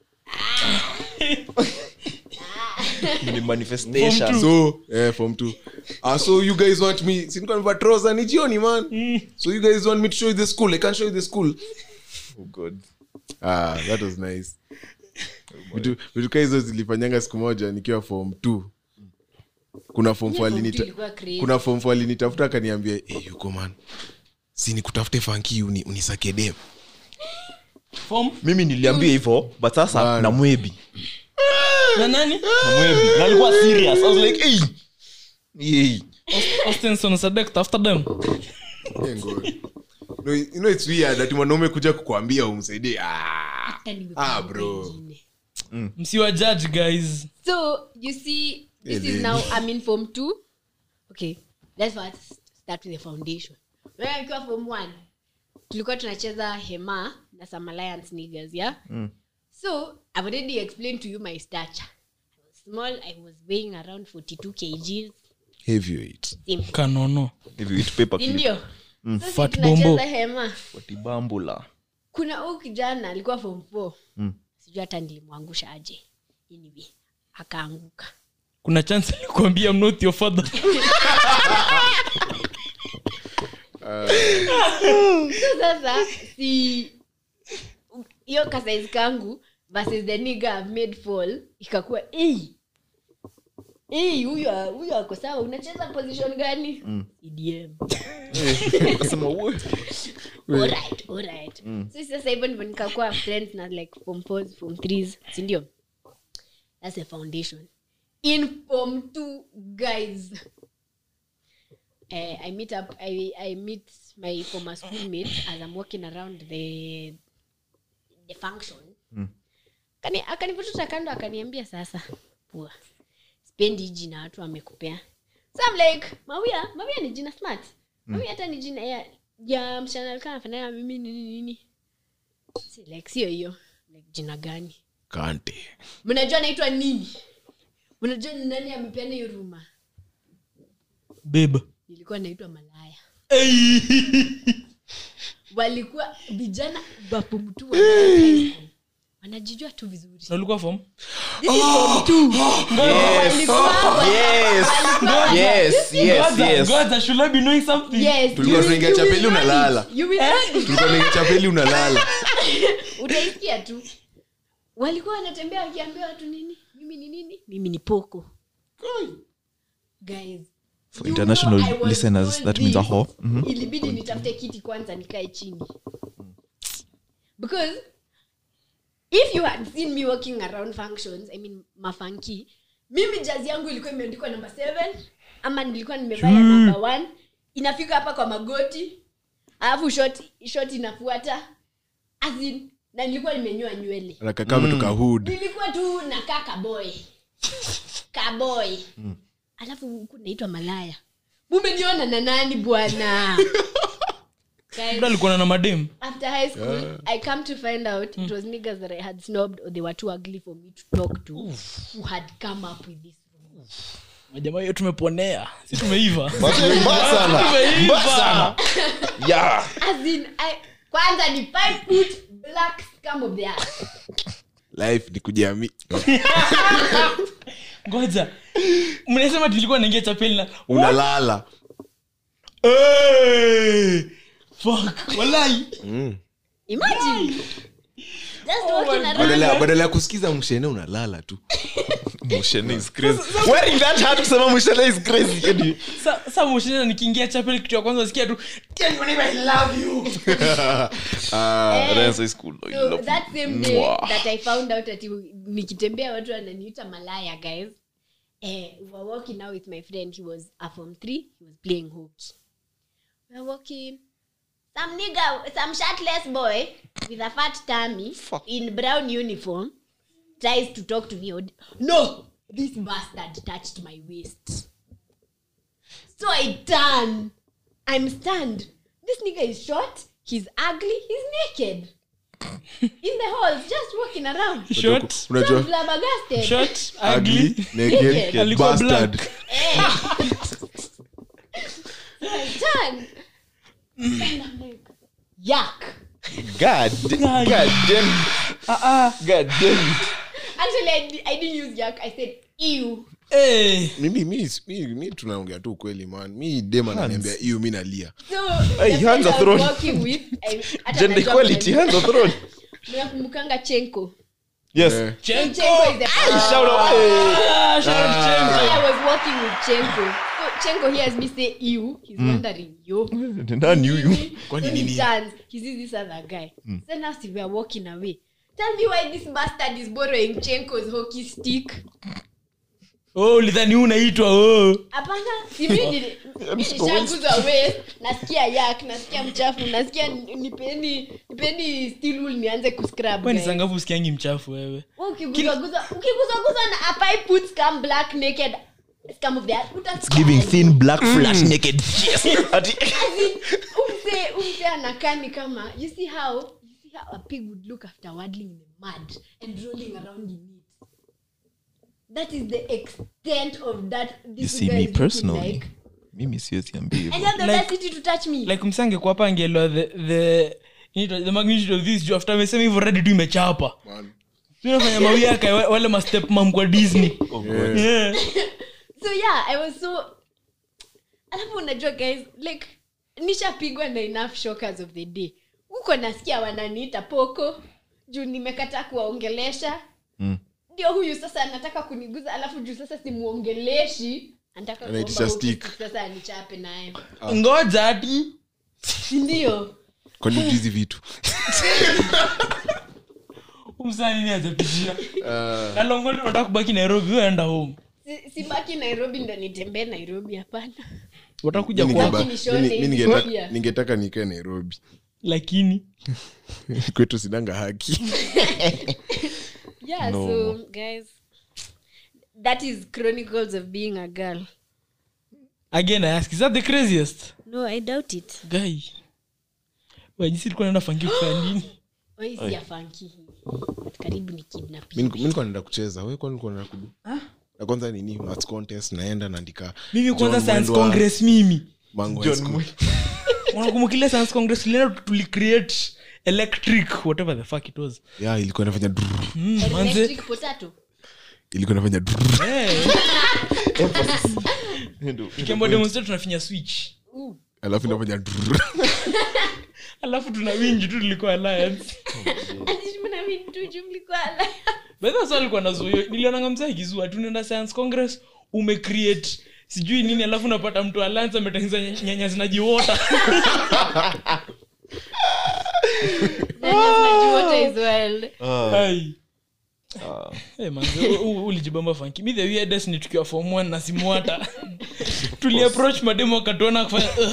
ni manifestation so eh, form 2 ah so you guys want me sinikuwa nimevaa trouser ni jioni man so you guys want me to show you the school i can't show you the school oh god ah that was nice vitu vitu kaa hizo zilifanyanga siku moja nikiwa form 2 kuna form four alinita- ilikuwa crazy. kuna form four alinitafuta akaniambia hey, yuko man si nikutafute fanki uni, unisake dem Form? mimi niliambia hivyo but sasa Bana. na mwebi na nani na mwebi na alikuwa serious i was like hey hey Ostenson Sadek tafuta dem Eh, ngo- no, you know it's weird ati mwanaume kuja kukwambia umsaidie ah, Hata nimekumbuka ah bro ingine. msiwa judge guys so you see this is now i'm in form two okay let's first start with the foundation wewe akiwa form one tulikuwa tunacheza hema na some alliance niggers yeah so i've already explained to you my stature i was small i was weighing around 42 kgs heavyweight Simple. kanono if you eat paper Si clip ndio Sasa Fat tunacheza bombo. hema watibambula kuna huu kijana alikuwa form four sijui hata nilimwangusha aje anyway akaanguka kuna chance alikuambia I'm not your father so sasa si hiyo kasaizi kangu versus the nigga I've made fall ikakuwa "Ei, ei, huyu huyu ako sawa unacheza position gani EDM. akasema "Wo." Alright, alright. so sasa hivyo ndivyo nikakuwa friends na like form fours form threes sindio that's a foundation in form two guys uh, i meet up I, i meet my former schoolmates as i'm walking around the the function Akani- akanivuta kando akaniambia sasa pua spendi hii jina watu wamekupea so I'm like mawia mawia ni jina smart mawia hata ni jina ya, ya msichana alikuwa anafanana na mimi nini nini si like sio hiyo like jina gani kante mnajua naitwa nini mnajua ni nani amepeana hiyo ruma babe nilikuwa naitwa malaya walikuwa vijana wapumtu wa high school. wanajijua tu vizuri na ulikuwa form This is form two. Walikuwa- yes walikuwa- yes yes Ngoja, yes ngoja, should I be knowing something Yes, Tulikuwa you will- tunaingia you will chapeli learn unalala. it. You will learn it. tulikuwa naingia chapeli unalala utaisikia tu walikuwa wanatembea wakiambia watu nini mimi ni nini mimi ni poko guys For you international know I was listeners, told that means a this. whore. Mhm. ilibidi nitafute kiti kwanza nikae chini because if you had seen me walking around functions i mean mafanki mimi jazi yangu ilikuwa imeandikwa number seven ama nilikuwa nimevaa ya number one inafika hapa kwa magoti alafu shot shot inafuata As in, na nilikuwa nimenyoa nywele anakaa kutoka hood nilikuwa tu nakaa kaboy kaboy alafu huku naitwa malaya mumeniona na nani bwana Guys, Labda alikuwa na madem after high school i come to find out it was niggas that i had snobbed or they were too ugly for me to talk to who had come up with this majamaa hiyo tumeponea si tumeiva Mbaya sana. Mbaya sana. Yeah. as in I, kwanza ni five foot black scum of the earth life ni kujiami ngoja mnasema tulikuwa naingia chapeli na unalala Hey! Fuck, walai imagine just walking around badala badala ya kusikiza mshene unalala tu Mushene is crazy. Wearing that hat kusema Mushene is crazy. Yaani, sa sa moshina nikiingia chapel kitu ya kwanza sikia tu tell your neighbor I love you Eh, Renzo is cool. I so love that you. same day Mwah. that i found out ati nikitembea watu wananiita malaya guys eh, we were walking now with my friend he was a form three he was playing hockey we were walking some nigga some shirtless boy with a fat tummy in brown uniform tries to talk to me Od- no this bastard touched my waist so i turn i'm stunned this nigga is short he's ugly he's naked in the halls just walking around short so unajua flabbergasted short ugly ugly naked Alikuwa bastard black. I turn and I'm like, yuck. God, God damn. God damn it. Actually, I, di- I didn't use yuck. I said ew. Eh, mimi mi, mi, mi tunaongea tu ukweli man mi dem ananiambia hiyo mi nalia So Hey, the hands friend are I was thrown. Walking with, I, hata Gender najua equality, kuna- hands are thrown. Mnakumbukanga Chenko. Yes. Eh. Chenko. Chenko is the Shout out. Hey. Ah, shout out So Chenko. I was walking with Chenko. So Chenko hears me say ew. He's wondering, yo. Nani huyu? Kwani Then he nini? turns. He sees this other guy. So now see, we are walking away. Tell me why this bastard is borrowing Chenko's hockey stick. oh ulidhani huu unaitwa oh. hapana nishaguza waist nasikia yak nasikia mchafu nasikia ni- nipeni nipeni steel wool nianze kuscrub Wewe ni guys. sangafu usikiangi mchafu wewe Wewe ukiguzaguza ukiguzaguza na a pipe put scum black naked scum of the earth, utasikia Giving aje. thin black flash naked chest. Ati- As in, umse umse anakaa ni kama you see how you see how a pig would look after waddling in the mud and rolling around in it that is the extent of that this You see guy me is looking personally. like. Mimi siwezi ambia hivyo. I have the Like- audacity to touch me like msange kwa hapa angeelewa the the inaitwa- the magnitude of this juu after amesema hivyo ready tu imechapa Man. tunafanya mawiaka wa- wale mastep mam kwa disney yeah. so yeah i was so alafu unajua guys like nishapigwa na enough shockers of the day huko nasikia wananiita poko juu nimekataa kuwaongelesha Mm. ndio huyu sasa anataka kuniguza alafu juu sasa simuongeleshi anataka Anaitisha kuomba huku stick. sasa anichape naye ngoja ati ndio kwani hizi vitu umsanini ajapitia nalongoli unataka kubaki nairobi weenda home Si- sibaki nairobi ndo nitembee nairobi hapana watakuja Mi kwa ningeba- Lakini Shone mi- mi is ningetaka- here. ningetaka nikae nairobi lakini kwetu sinanga haki yeah so guys that is chronicles of being a girl again i ask is that the craziest no i doubt it guy wajisi likuwa naenda fangi kufanya nini oisi ya fanki hii But karibu ni kidnap mi niko- mi nilikuwa naenda kucheza we kwani ulikuwa unaenda kudu na kwanza nini maths contest naenda naandika mimi kwanza John science Mwendwa, congress mimi Mango High John School. Mwe- unakumbukilia science congress tulienda tulicreate electric whatever the fuck it was yeah ilikuwa inafanya drrrr. mm, manze electric potato ilikuwa inafanya drrrr. eh, Ndio. tukiambiwa demonstrate tunafinya switch alafu inafanya drrrr. alafu tuna winji tu tulikuwa alliance Ati mimi tu juu mlikuwa like- bedha sa alikuwa nazuio nilionanga mzee akizua tunaenda science congress umecreate sijui nini alafu unapata mtu alans ametengeneza ny- nyanya zinajiwota Water is well. Ai. Eh, manze, u- u- ulijibamba fanki mi the weirdest ni tukiwa form one na simwata tuliapproach mademo wakatuona kufanya "Ugh."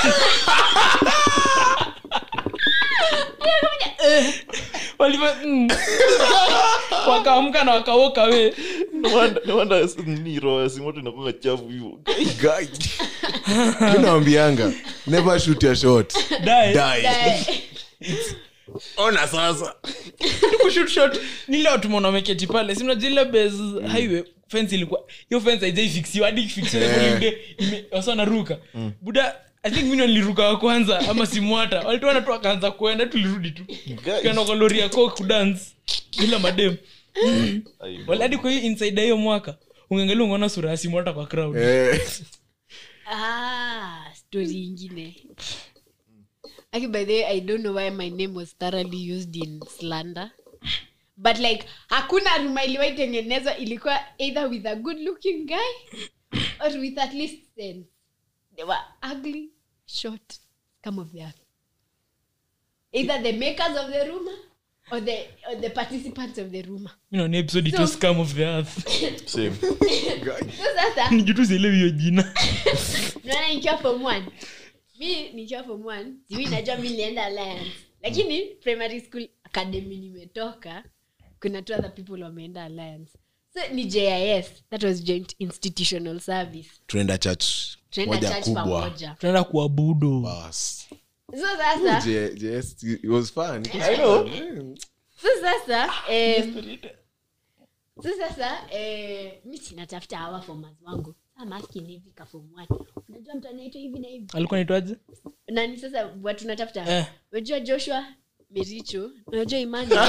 Eh, waliva- mm. wakaamka na wakawoka we nawanda nini roho ya simoto inakuanga chafu hivyo Guy. Mi nawambianga never shoot your shot Die. die ona sasa Kushoot shot ni leo tumeona wameketi pale si mnajua ile base highway fence ilikuwa hiyo fence haijaifixiwa hadi ikifixiwa Eh. yeah. ile ime wasa naruka buda i think mimi ndo niliruka wa kwanza ama simwata walituana tu akaanza kuenda tulirudi tu tukaenda kwa lori ya coke kudance bila madem Ai, wala hadi kwa hiyo inside ya hiyo mwaka ungeangalia ungeona sura ya simwata kwa crowd Eh, Ah, story ingine. Okay, by the way, I don't know why my name was thoroughly used in slander. But like hakuna ruma iliwahi tengenezwa ilikuwa either with a good looking guy or with at least sense. They were ugly, short, come of the earth. Either the makers of the rumor or the or the participants of the rumor. mi naona episode it was scum of the earth same. So sasa nijutu sielewi hiyo jina naona nikiwa form one mi nikiwa form one siwi najua mi nilienda alliance lakini primary school academy nimetoka kuna two other people wameenda alliance so ni jis that was joint institutional service tunaenda church tunaenda moja church kubwa pamoja tunaenda kuabudu Bas. so sasa Je- yes, it was fun. I know. so sasa em, so sasa eh, mi sinatafuta hawa fomas wangu Sa masking hivi ka form one unajua mtu anaitwa hivi na hivi alikuwa naitwaje nani sasa watu natafuta Eh. unajua joshua mericho unajua imani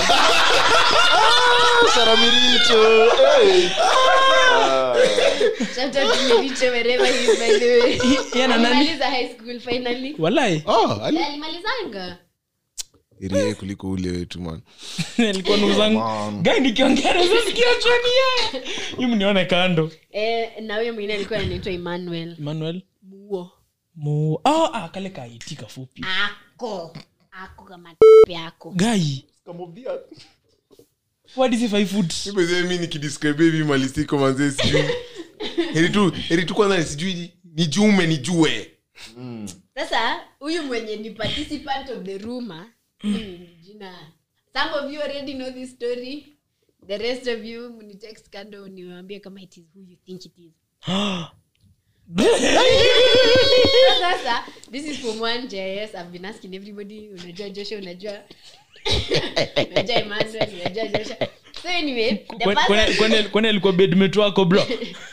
Saramiricho, hey. Shout out to mericho wherever he is by the way Yeye na nani alimaliza high school finally walai Oh, ali- Yeah, alimalizanga Irie kuliko ule wetu man alikuwa nuzangu gai nikiongereza sikiachwania hii mnione kando eh, na huyo mwingine alikuwa anaitwa emmanuel emmanuel muo mu oh, ah, kale kaiti kafupi ako ako kama p ako gai Scum of the earth. what is if i foot Mimi mi nikidescribe hivi malisiko manze sijui heri tu heri tu kwanza sijui nijume nijue sasa huyu mwenye ni participant of the rumor hmm, jina some of you already know this story the rest of you mnitext kando niwaambie kama it is who you think it is So sasa this is from one js i've been asking everybody unajua joshua unajua unajua emmanuel unajua joshua so anyway the Kwani- kwani- person kwani- kwani alikuwa bedmate wako bro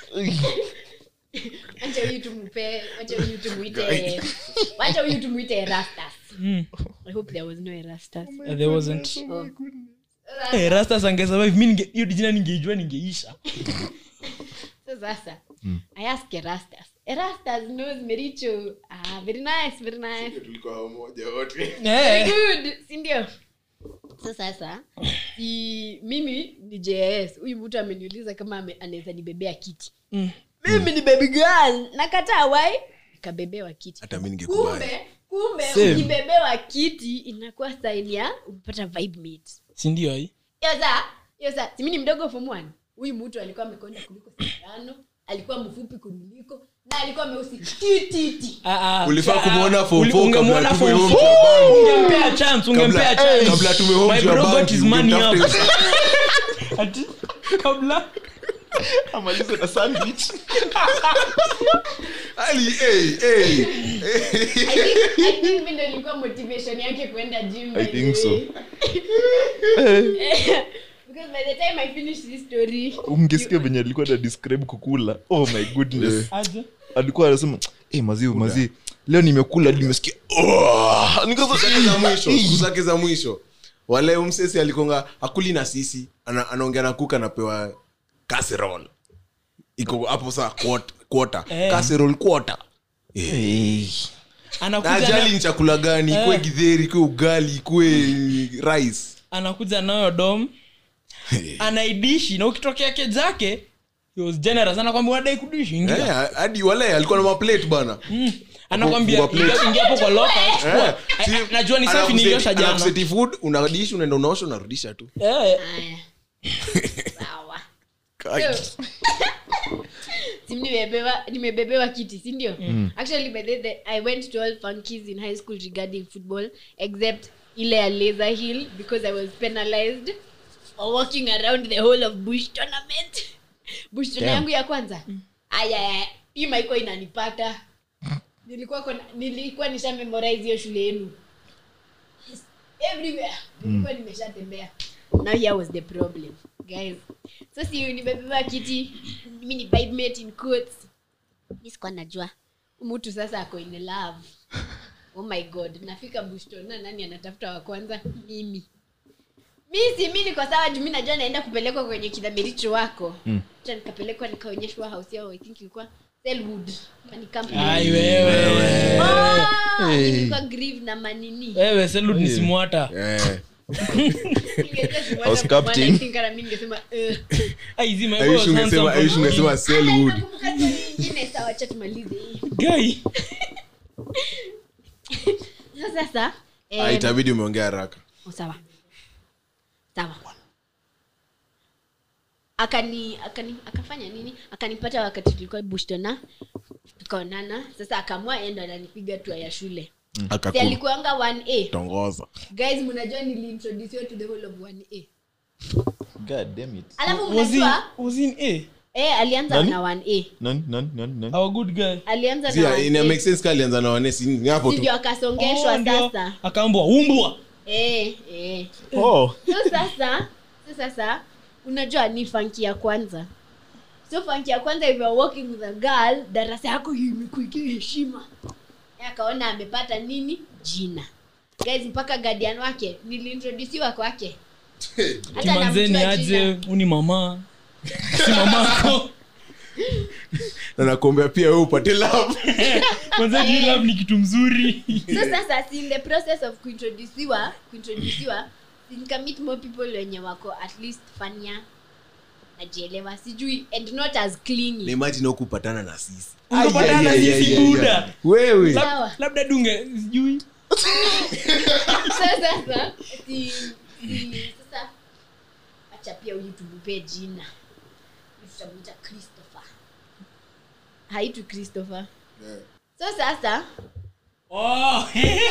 wacha huyu tumupe wacha huyu tumuite wacha huyu tumuite erastus i hope there was no erastus Uh, there wasn't Oh. Eh, rastas angesurvive mi ninge- hiyo jina ningeijua ningeisha so sasa i ask erastus erastus knows mericho ah very nice very nice tulikuwa moja wote very Eh, good sindio so sasa si mimi ni js huyu mtu ameniuliza kama ame- anaweza nibebea kiti Mm. mimi ni baby girl nakataa wai nikabebewa kiti hata mi ningekubali kumbe kumbe Same. ukibebewa kiti inakuwa saini ya umepata vibe mate si ndio ai hiyo saa hiyo saa simi ni mdogo form one huyu mtu alikuwa amekonda kuliko sindano alikuwa mfupi kuniliko na alikuwa meusi tititi Ah, ah, Ulifaa ah, kumuona form uli- four ungemuona kabla form tume four. home to ungempea chance ungempea Kabla- chance kabla tume home My to bro bank, got his money up. ungemtafuta- Ati, kabla amalize na sandwich Ali, hey, hey. I think- I think mi ndo ilikuwa motivation yake kwenda gym by I the think so. way. because by the time i finish this story mngesikia venye alikuwa na describe kukula oh my goodness aje alikuwa anasema hey, maziwa mazi leo nimekula hadi nimesikia oh! Nikasema, Siku zake za mwisho siku zake za mwisho wale umsesi alikonga akuli na sisi ana- anaongea na kuka anapewa casserole iko hapo saa quart- quarter Eh. casserole quarter hey. na anakuja ajali na, ni chakula gani ikue Eh. gidheri ikue ugali ikue rice anakuja nayo dom anaidishi na ukitokea ke zake he was generous anakwambia wadai kudishi ingia Eh, hadi wale alikuwa na maplate bana Mm. anakwambia Kwa plate. ingia ingia hapo kwa loka chukua. Si- Eh, najua ni safi anakuseti- niliosha jana anakuseti food unadishi unaenda unaosha unarudisha tu Eh, Aya. sawa Kai. Si nimebebewa nimebebewa kiti si ndio actually by the, the, i went to all funkies in high school regarding football except ile ya laser hill because i was penalized for walking around the whole of bush tournament bush tournament yangu ya kwanza aya hii maiko inanipata nilikuwa kona, nilikuwa nisha memorize hiyo shule yenu everywhere nilikuwa nimeshatembea now here was the problem guys so si nimebeba kiti mi ni bridesmaid in quotes mi sikuwa najua mtu sasa ako in love oh my god nafika bushtona nani anatafuta wa kwanza mimi mi si mi niko sawa juu mi najua naenda kupelekwa kwenye kidhamiricho wako mm. nikapelekwa nikaonyeshwa house yao i think ilikuwa selwood Ni company. ai wewe Oh, ilikuwa grieve na manini wewe selud ni simwata Eh. Ningejua si House mwana captain. kumwana, I think hata mi ningesema eh. ai zima I wish ungesema- I wish ungesema Selwood. Nakumbuka story ingine, sawa, acha tumalize hii. guy Sasa sasa eh, Ah, itabidi umeongea haraka oh, sawa sawa akani akani akafanya nini akanipata wakati tulikuwa bushtona tukaonana sasa akaamua endo ananipiga tua ya shule si alikuanga 1a akakutongoza guys mnajua niliintroduciwa to the whole of 1a God damn it. alafu was in, mnajua was in a eh alianza Nani? na 1a Nani, nani, nani, nani? our good guy alianza na Sia, ina 1A. make sense ka alianza na wanesi ni hapo tu ndio akasongeshwa Oh, ndio. sasa akaambwa umbwa eh, eh. Oh. so sasa so sasa unajua ni fanki ya kwanza so fanki ya kwanza if you are working with a girl darasa yako imekuikia heshima Yeye akaona amepata nini jina guys mpaka guardian wake niliintrodusiwa kwake Hata kimanzeni namjua aje jina. uni mama si mamako na nakuombea pia we upate love manzeni love ni kitu mzuri so sasa si in the process of kuintroduciwa kuintroduciwa si nikamit more people wenye wako at least fania najielewa sijui and not as clingy naimajini kupatana na sisi Ungepatana na Ai, ai, ai, sisi, ai, ai, Buda. ai. wewe Sawa. labda dunge sijui So sasa si, si, sasa acha pia huyu tumupee jina tutamuita christopher haitu christopher so sasa oh.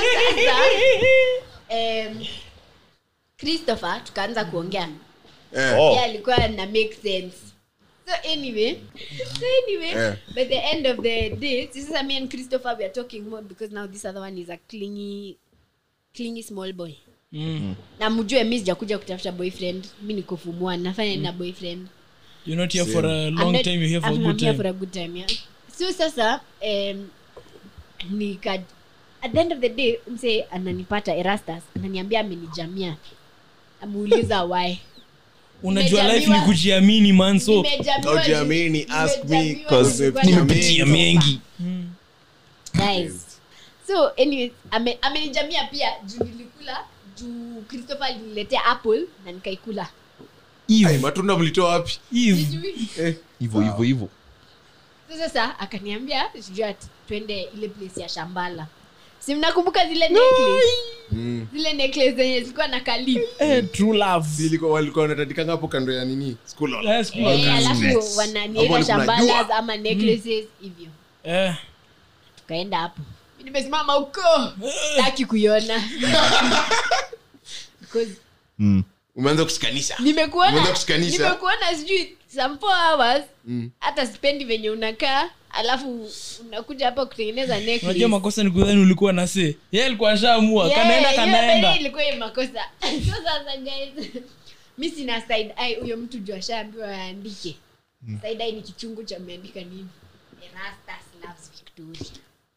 um, christopher tukaanza kuongea Eh, Oh. yeah, alikuwa na make sense so anyway so anyway Eh. by the end of the day si sasa me and christopher we are talking more because now this other one is a clingy clingy small boy mm. na mjue mi sijakuja kutafuta boyfriend mi nikofumua nafanya mm. na boyfriend you're not here for a I'm long not- time you're here for a I'm- good I'm here time for a good time yeah. so sasa um, nika at the end of the day mse ananipata erastus ananiambia amenijamia amuuliza why unajua life ni Nimejamiwa- kujiamini man so Nimejamiwa- Ujiamini, ask me, nimejamiwa 'cause nilikuwa nimepitia na- mengi Guys. so anyways ame- amenijamia pia juu nilikula juu christopher aliniletea apple na nikaikula ai, matunda mlitoa wapi Eve. Sijui. Hivyo, hivyo, hivyo. So sasa akaniambia sijui ati twende ile place ya shambala si mnakumbuka zile necklace zile necklace zenye zilikuwa na kalip Eh, true love Zilikuwa- walikuwa wanatandikanga hapo kando ya nini School hall. Yes, cool. Eh, Yes. alafu Hapo wananieka ni shambala kunajua. ama necklaces hivyo Eh, tukaenda hapo Mi nimesimama huko taki kuiona Because Mm. umeanza kushikanisha nimekuona Umeanza kushikanisha. nimekuona sijui some four hours hata sipendi venye unakaa alafu unakuja hapa kutengeneza necklace. unajua makosa ni kudhani ulikuwa na se ye alikuwa ashaamua Yeah, kanaenda hiyo kanaenda kweli ilikuwa hiyo makosa so sasa guys mi sina side eye huyo mtu juu ashaambiwa aandike side eye ni kichungu cha ameandika nini Erastus loves Victoria.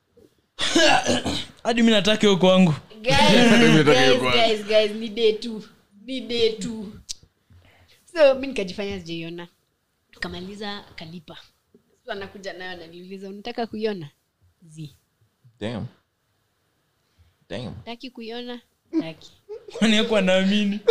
hadi mi nataka hiyo kwangu Guys, Nimetaka hiyo guys, kwanza. guys, guys, ni day tu ni day tu so mi nikajifanya sijaiona tukamaliza akalipa so anakuja nayo ananiuliza unataka kuiona zi Damn. Damn. taki kuiona taki wanaekwa naamini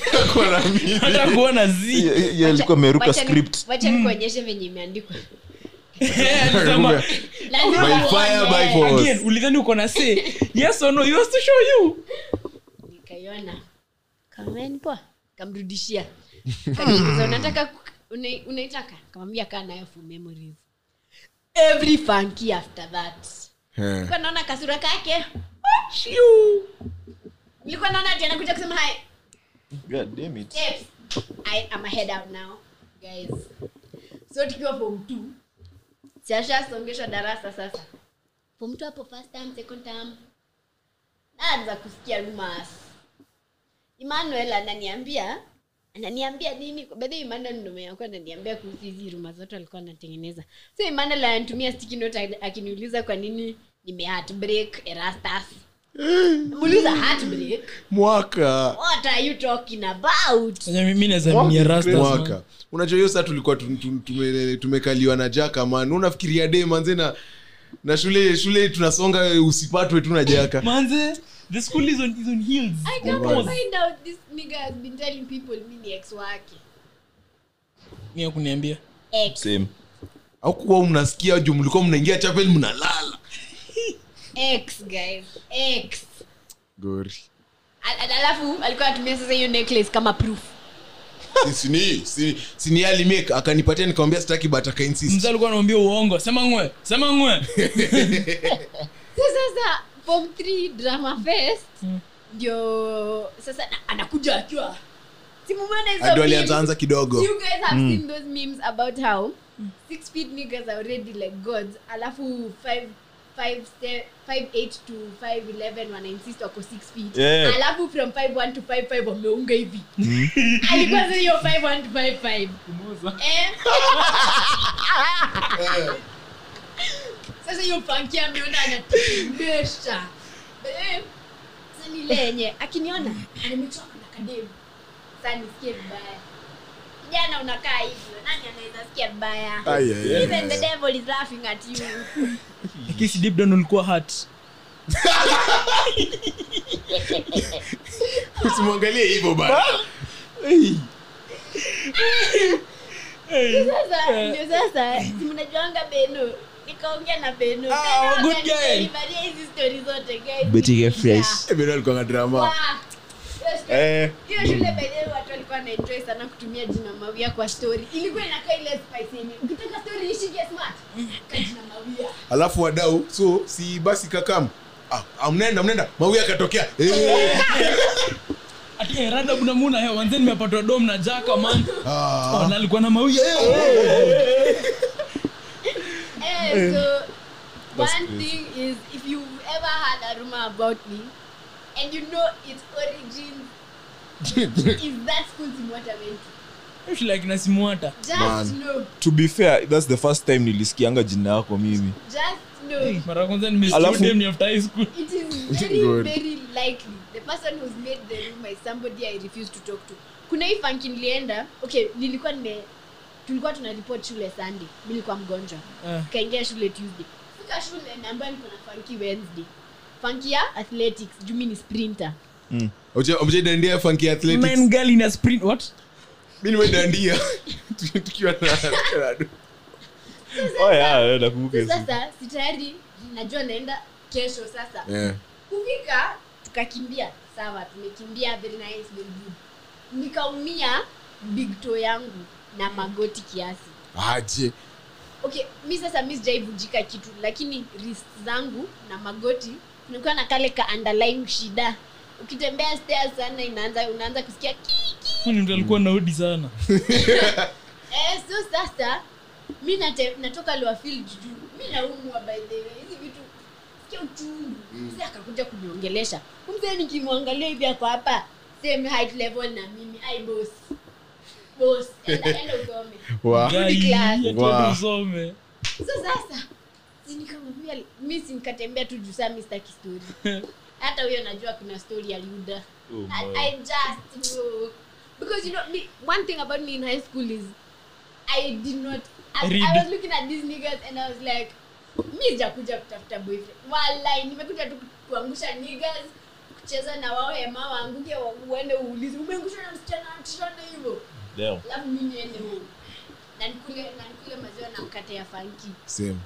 hata kuona zi Ye- ye alikuwa ameruka Wacha ni- script wacha nikuonyeshe venye imeandikwa Alisema, Lazima By fire, uone. by force. again ulidhani uko na say yes or no he was to show you nikaiona kameni poa kamrudishia kaniuliza unataka ku- una- unaitaka kamwambia kaa nayo for memories every funky after that Eh. Nilikuwa naona kasura kake Shiu. nilikuwa naona ati anakuja kusema hai God damn it. steps I am a head out now guys so tukiwa form two siashasongeshwa darasa sasa form two hapo first term second term naanza kusikia rumors Emmanuel ananiambia ananiambia nini bedhi Emmanuel ndo mwenye alikuwa ananiambia kuhusu hizi ruma zote alikuwa anatengeneza so Emmanuel ananitumia sticky note ak- akiniuliza kwa nini nime heartbreak Erastus muuliza heartbreak mwaka what are you talking about Sasa mimi naweza mia rasta mwaka unajua hiyo saa tulikuwa tum- tum- tume- tumekaliwa na jaka man unafikiria de manze na na shule shule tunasonga usipatwe tu na jaka manze the school is on, is on heels I come to Pause. find out this nigga has been telling people mi ni ex wake Mimi hakuniambia ex Same. au kuwa mnasikia juu mlikuwa mnaingia chapel mnalala ex guys ex gori Al- al- alafu alikuwa anatumia sasa hiyo necklace kama proof sini si, sini alimake akanipatia nikamwambia sitaki but akainsist mzee alikuwa anaambia uongo sema ngwe sema ngwe so sasa form 3 drama fest ndio sasa na- anakuja akiwa simumana hizo ado memes? alianzaanza kidogo you guys have seen those memes about how six feet niggas are already like gods alafu five five se- five eight to five eleven wanainsist wako six feet Yeah. alafu from five one to five five wameunga hivi alikuwa sasa hiyo five one to five five eh? sasa hiyo panki ameona anatembesha Eh, sasa ni ile yenye akiniona anamechwa na kademu sasa nisikie vibaya kijana unakaa hivyo nani anaweza sikia vibaya Ai, ai, ai. even the devil is laughing at you kisi deep down ulikuwa hurt usimwangalie hivyo bana sasa ndio sasa si mnajuanga beno nikaongea na beno Ah, Beno good guy. akanibalia hizi stori zote guys Betty get Zikiisha. fresh. bado alikuwa na drama Wow. Hiyo story- Eh. hiyo shule benyewe watu walikuwa wanaenjoy sana kutumia jina mawia kwa story ilikuwa inakaa ile spice yenye ukitaka story ishike smart ka jina mawia alafu wadau so si basi kakam ah, ah, mnaenda mnaenda mawi akatokea Eh, ati eh, rada kuna muna he wanze nimepatwa dom na jaka man ah. oh, na alikuwa na mawia Eh, so one thing is if you've ever had a rumor about me and you know its origin is that school Simwata went to, shule akina simuata just Man. know to be fair that's the first time nilisikianga jina yako mimi just know mara ya kwanza Alafu- nimestem ni after high school it is very Good. very likely the person who's made the rumor is somebody i refuse to talk to kuna hii funky nilienda okay nilikuwa nime tulikuwa tuna report shule sunday mi nilikuwa mgonjwa Ah. kaingia shule tuesday fika shule naambia niko na funky wednesday funky ya athletics juu mi ni sprinter mjaidandia funky athletics man girl in a sprint what mi nimedandia tukiwa na oh yeah nakumbuka hizo. sasa si tayari najua naenda kesho sasa yeah. kufika tukakimbia sawa tumekimbia very nice very good nikaumia big toe yangu na magoti kiasi aje okay mi sasa mi sijaivunjika kitu lakini wrist zangu na magoti nilikuwa na kale ka underlying shida ukitembea stairs sana inaanza unaanza kusikia kiki Huyu ni mtu alikuwa naudi sana eh, so sasa mi nate, natoka Lowerfield juu mi naumwa by the way hizi vitu sikia uchungu mzee akakuja kuniongelesha mzee nikimwangalia hivi ako hapa same height level na mimi ai boss boss enda enda usome Wow. Guy, class. ati Wow. ati usome so sasa si nikamwambia mi si nikatembea tu juu saa mi sitaki story hata huyo najua kuna story aliuda Oh, I, my. I just know because you know me, one thing about me in high school is I did not I, Read. I was looking at these niggas and I was like mi sijakuja kutafuta boyfriend walai nimekuja tu kuangusha niggas kucheza na wao ema waanguke wa- uende uulize umeangushwa na msichana msichana hivyo Damn. alafu mi niende home na nikule na nikule maziwa na mkate ya fanki same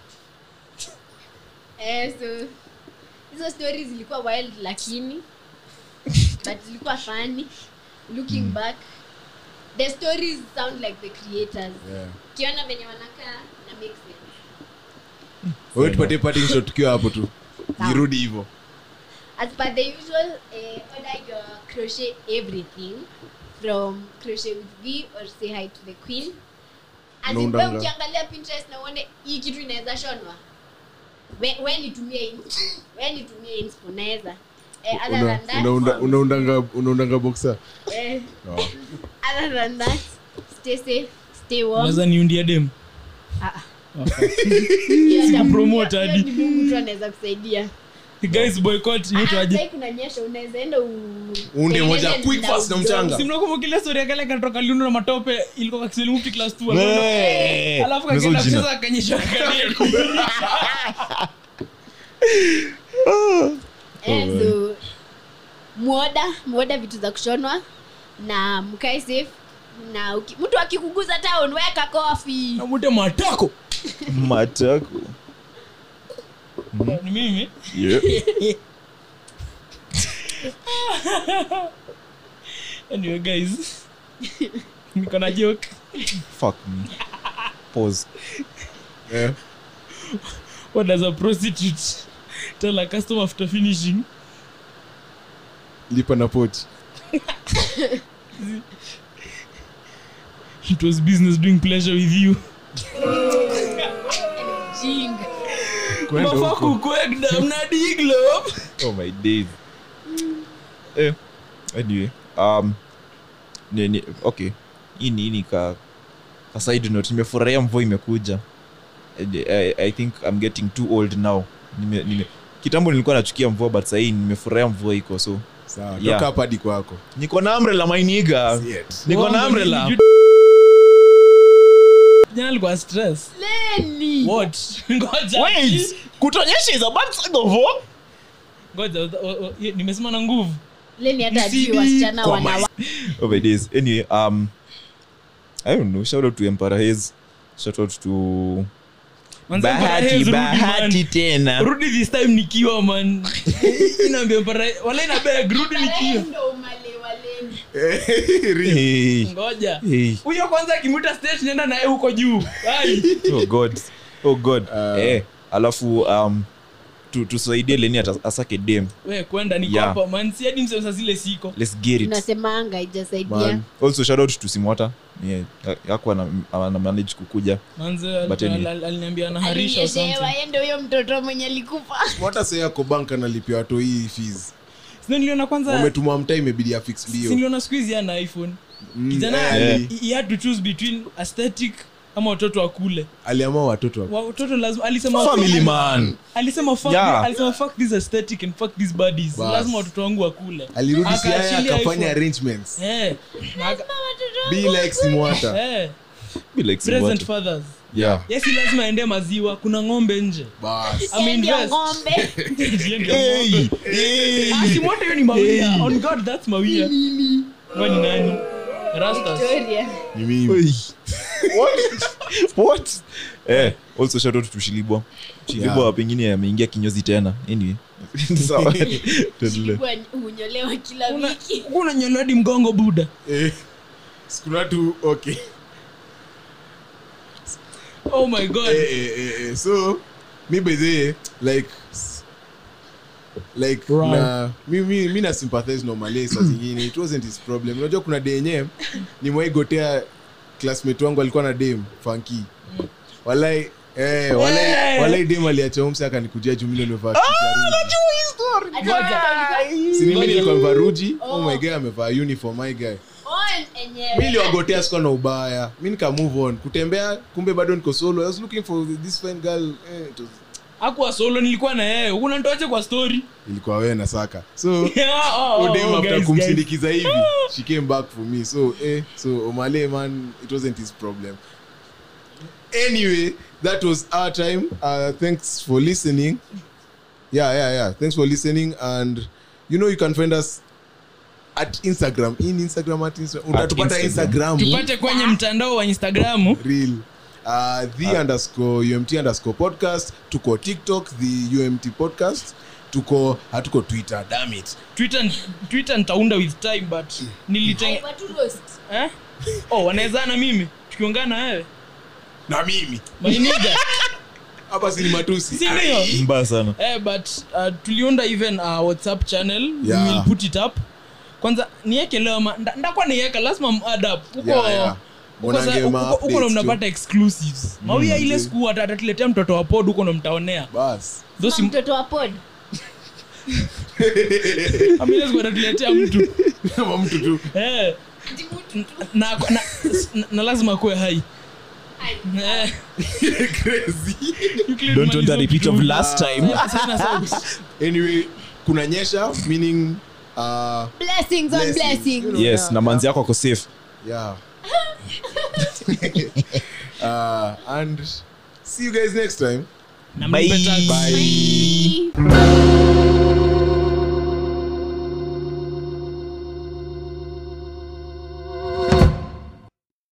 eh, so hizo stories zilikuwa wild lakini but zilikuwa funny looking back the stories sound like the creators yeah kiona venye wanakaa na make sense wewe tupatie parting shot tukiwa hapo tu Sawa. irudi hivyo as per the usual uh, order your crochet everything from crochet with v or say hi to the queen As in, Unaundanga. wewe ukiangalia pinterest na uone hii kitu inaweza shonwa we, we nitumie inspo we nitumie inspo naweza eh, other Una- than that unaunda- unaundanga unaundanga boxer eh, oh. other than that stay safe stay warm unaweza niundia dem Ah, ah. Hiyo hata Mungu- Sikupromote hiyo hadi. ni Mungu tu anaweza kusaidia guys boycott Ah, inaitwaje sahii kunanyesha unaweza enda u- Uunde moja utengeneze quick fast na mdau- mchanga. simnakumbukilia story ya kale katoka liundo na matope ilikuwa kwa Kiswahili Mufti class 2 Hey. alafu Umesahau kakienda jina. kucheza akanyesha kale Eh, so muoda muoda vitu za kushonwa na mkae safe na uki- mtu akikuguza town weka kofi namute matako matako ni mimi yeah. anyway guys niko na joke fuck me pause yeah. what does a prostitute tell a customer after finishing lipa na pochi it was business doing pleasure with you jinga Kwenda huko. mafakukwegda mnadiglo oh my days eh, anyway um ni, ni, okay hii ni hii ni ka, ka side note nimefurahia mvua imekuja I, I, i think i'm getting too old now nime, nime, kitambo nilikuwa nachukia mvua but sahii nimefurahia mvua iko so sawa Yeah. toka hapa hadi kwako niko na umbrella mainiga See it. niko na umbrella jana alikuwa stress leni what ngoja wait kutonyesha is a bad side of war ngoja o- o- o- ye- nimesema na nguvu leni hata ajui Nisidi wasichana kwa wana oh my days anyway um i don't know shout out to emperor haze shout out to Manze, Mpara bahati Hayes, rudi, bahati man. tena rudi this time nikiwa man inaambia mpara wala ina beg rudi nikiwa ndo umale wa leni Real. hey. ngoja Hey. huyo kwanza akimuta stage nenda naye huko juu Ai. oh god oh god Uh, eh alafu um tu- tusaidie leni ata- asake dem we kwenda niko Yeah. hapa man si hadi msemsa zile siko let's get it unasemanga ijasaidia Man. also shout out to simwata yeah, yako ana, ana manage kukuja manze But al- anyway. al- aliniambia anaharisha or alinyeshewa something. yende huyo mtoto mwenye alikufa hata sasa yako bank analipia watu hii fees Sio niliona kwanza wametuma mtaa imebidi afix si bio niliona siku hizi ana iphone Mm, kijana eh, Yeah. ali- he- he had to choose between aesthetic ama watoto wakule aliamua watoto wa- watoto lazima alisema family man alisema fuck, Yeah. alisema fuck this aesthetic and fuck these bodies Bas. lazima watoto wangu wakule alirudi siaya Akaachilia akafanya iPhone. arrangements eh na aka- be like simwata eh Be like present Simwata. fathers yeah yes lazima aende maziwa kuna ng'ombe nje bas Ame Ndio invest. ng'ombe Ndio ng'ombe. hey, hey. Ah, si moto hiyo ni mawia on god that's mawia Wewe ni nani rastas ni Victoria. mimi Oi. what what eh also shout out to shilibwa shilibwa Yeah. pengine ameingia kinyozi tena anyway sawa tuendelee Huwa hunyolewa kila Una- wiki kuna nyolodi mgongo buda eh, sikuna tu okay oh my god eh, eh, eh, eh. so mi bedhee like s- like Right. na mi, mi, mi na sympathize normally saa zingine it wasn't his problem unajua kuna day yenyewe nimwaigotea classmate wangu alikuwa na dem funky walai Eh, walai, Eh. walai dem aliacha homsi akanikujia jumile nimevaa kitu ya Ruji. Si ni mimi nilikuwa nimevaa ruji oh my guy amevaa uniform my guy mi niliwagotea sikuwa na ubaya mi nika move on kutembea kumbe bado niko solo i was looking for this fine girl eh, it was, akuwa solo nilikuwa na yeye unantoache kwa story ilikuwa wewe na saka so Yeah, oh, oh, udem oh, after guys, kumsindikiza hivi she came back for me so eh, so omale man it wasn't his problem anyway that was our time uh, thanks for listening yeah yeah yeah thanks for listening and you know you can find us at instagram in instagram at Insta- utatupata Instagram. instagram tupate kwenye mtandao wa instagramu real uh, the underscore umt underscore podcast tuko tiktok the umt podcast tuko hatuko twitter damn it twitter twitter nitaunda with time but niliteng eh? oh wanaweza na mimi tukiongana na wewe na mimi mainiga hapa sini matusi si ndio mbaya sana eh, but uh, tuliunda even uh, whatsapp channel Yeah. we will put it up kwanza nieke leo ma- nda- ndakuwa niweka lazima m-add up huko Yeah, yeah. huko Mwanange sa- ma huko- huko ndo updates mnapata exclusives mawia ile siku ata- atatuletea mtoto wa pod huko ndo mtaonea bas Those im- mtoto wa pod Amina siku atatuletea mtu kama mtu tu Eh. na, na, na, na lazima kuwe hai Eh, crazy Euclid don't want a malizo repeat of kitu. last time Eh, sana sauti. anyway kuna nyesha meaning uh, blessings on blessings, blessings you know, yes yeah, na manzi yako ako safe yeah uh, and see you guys next time Na mlipe tax. bye Bye.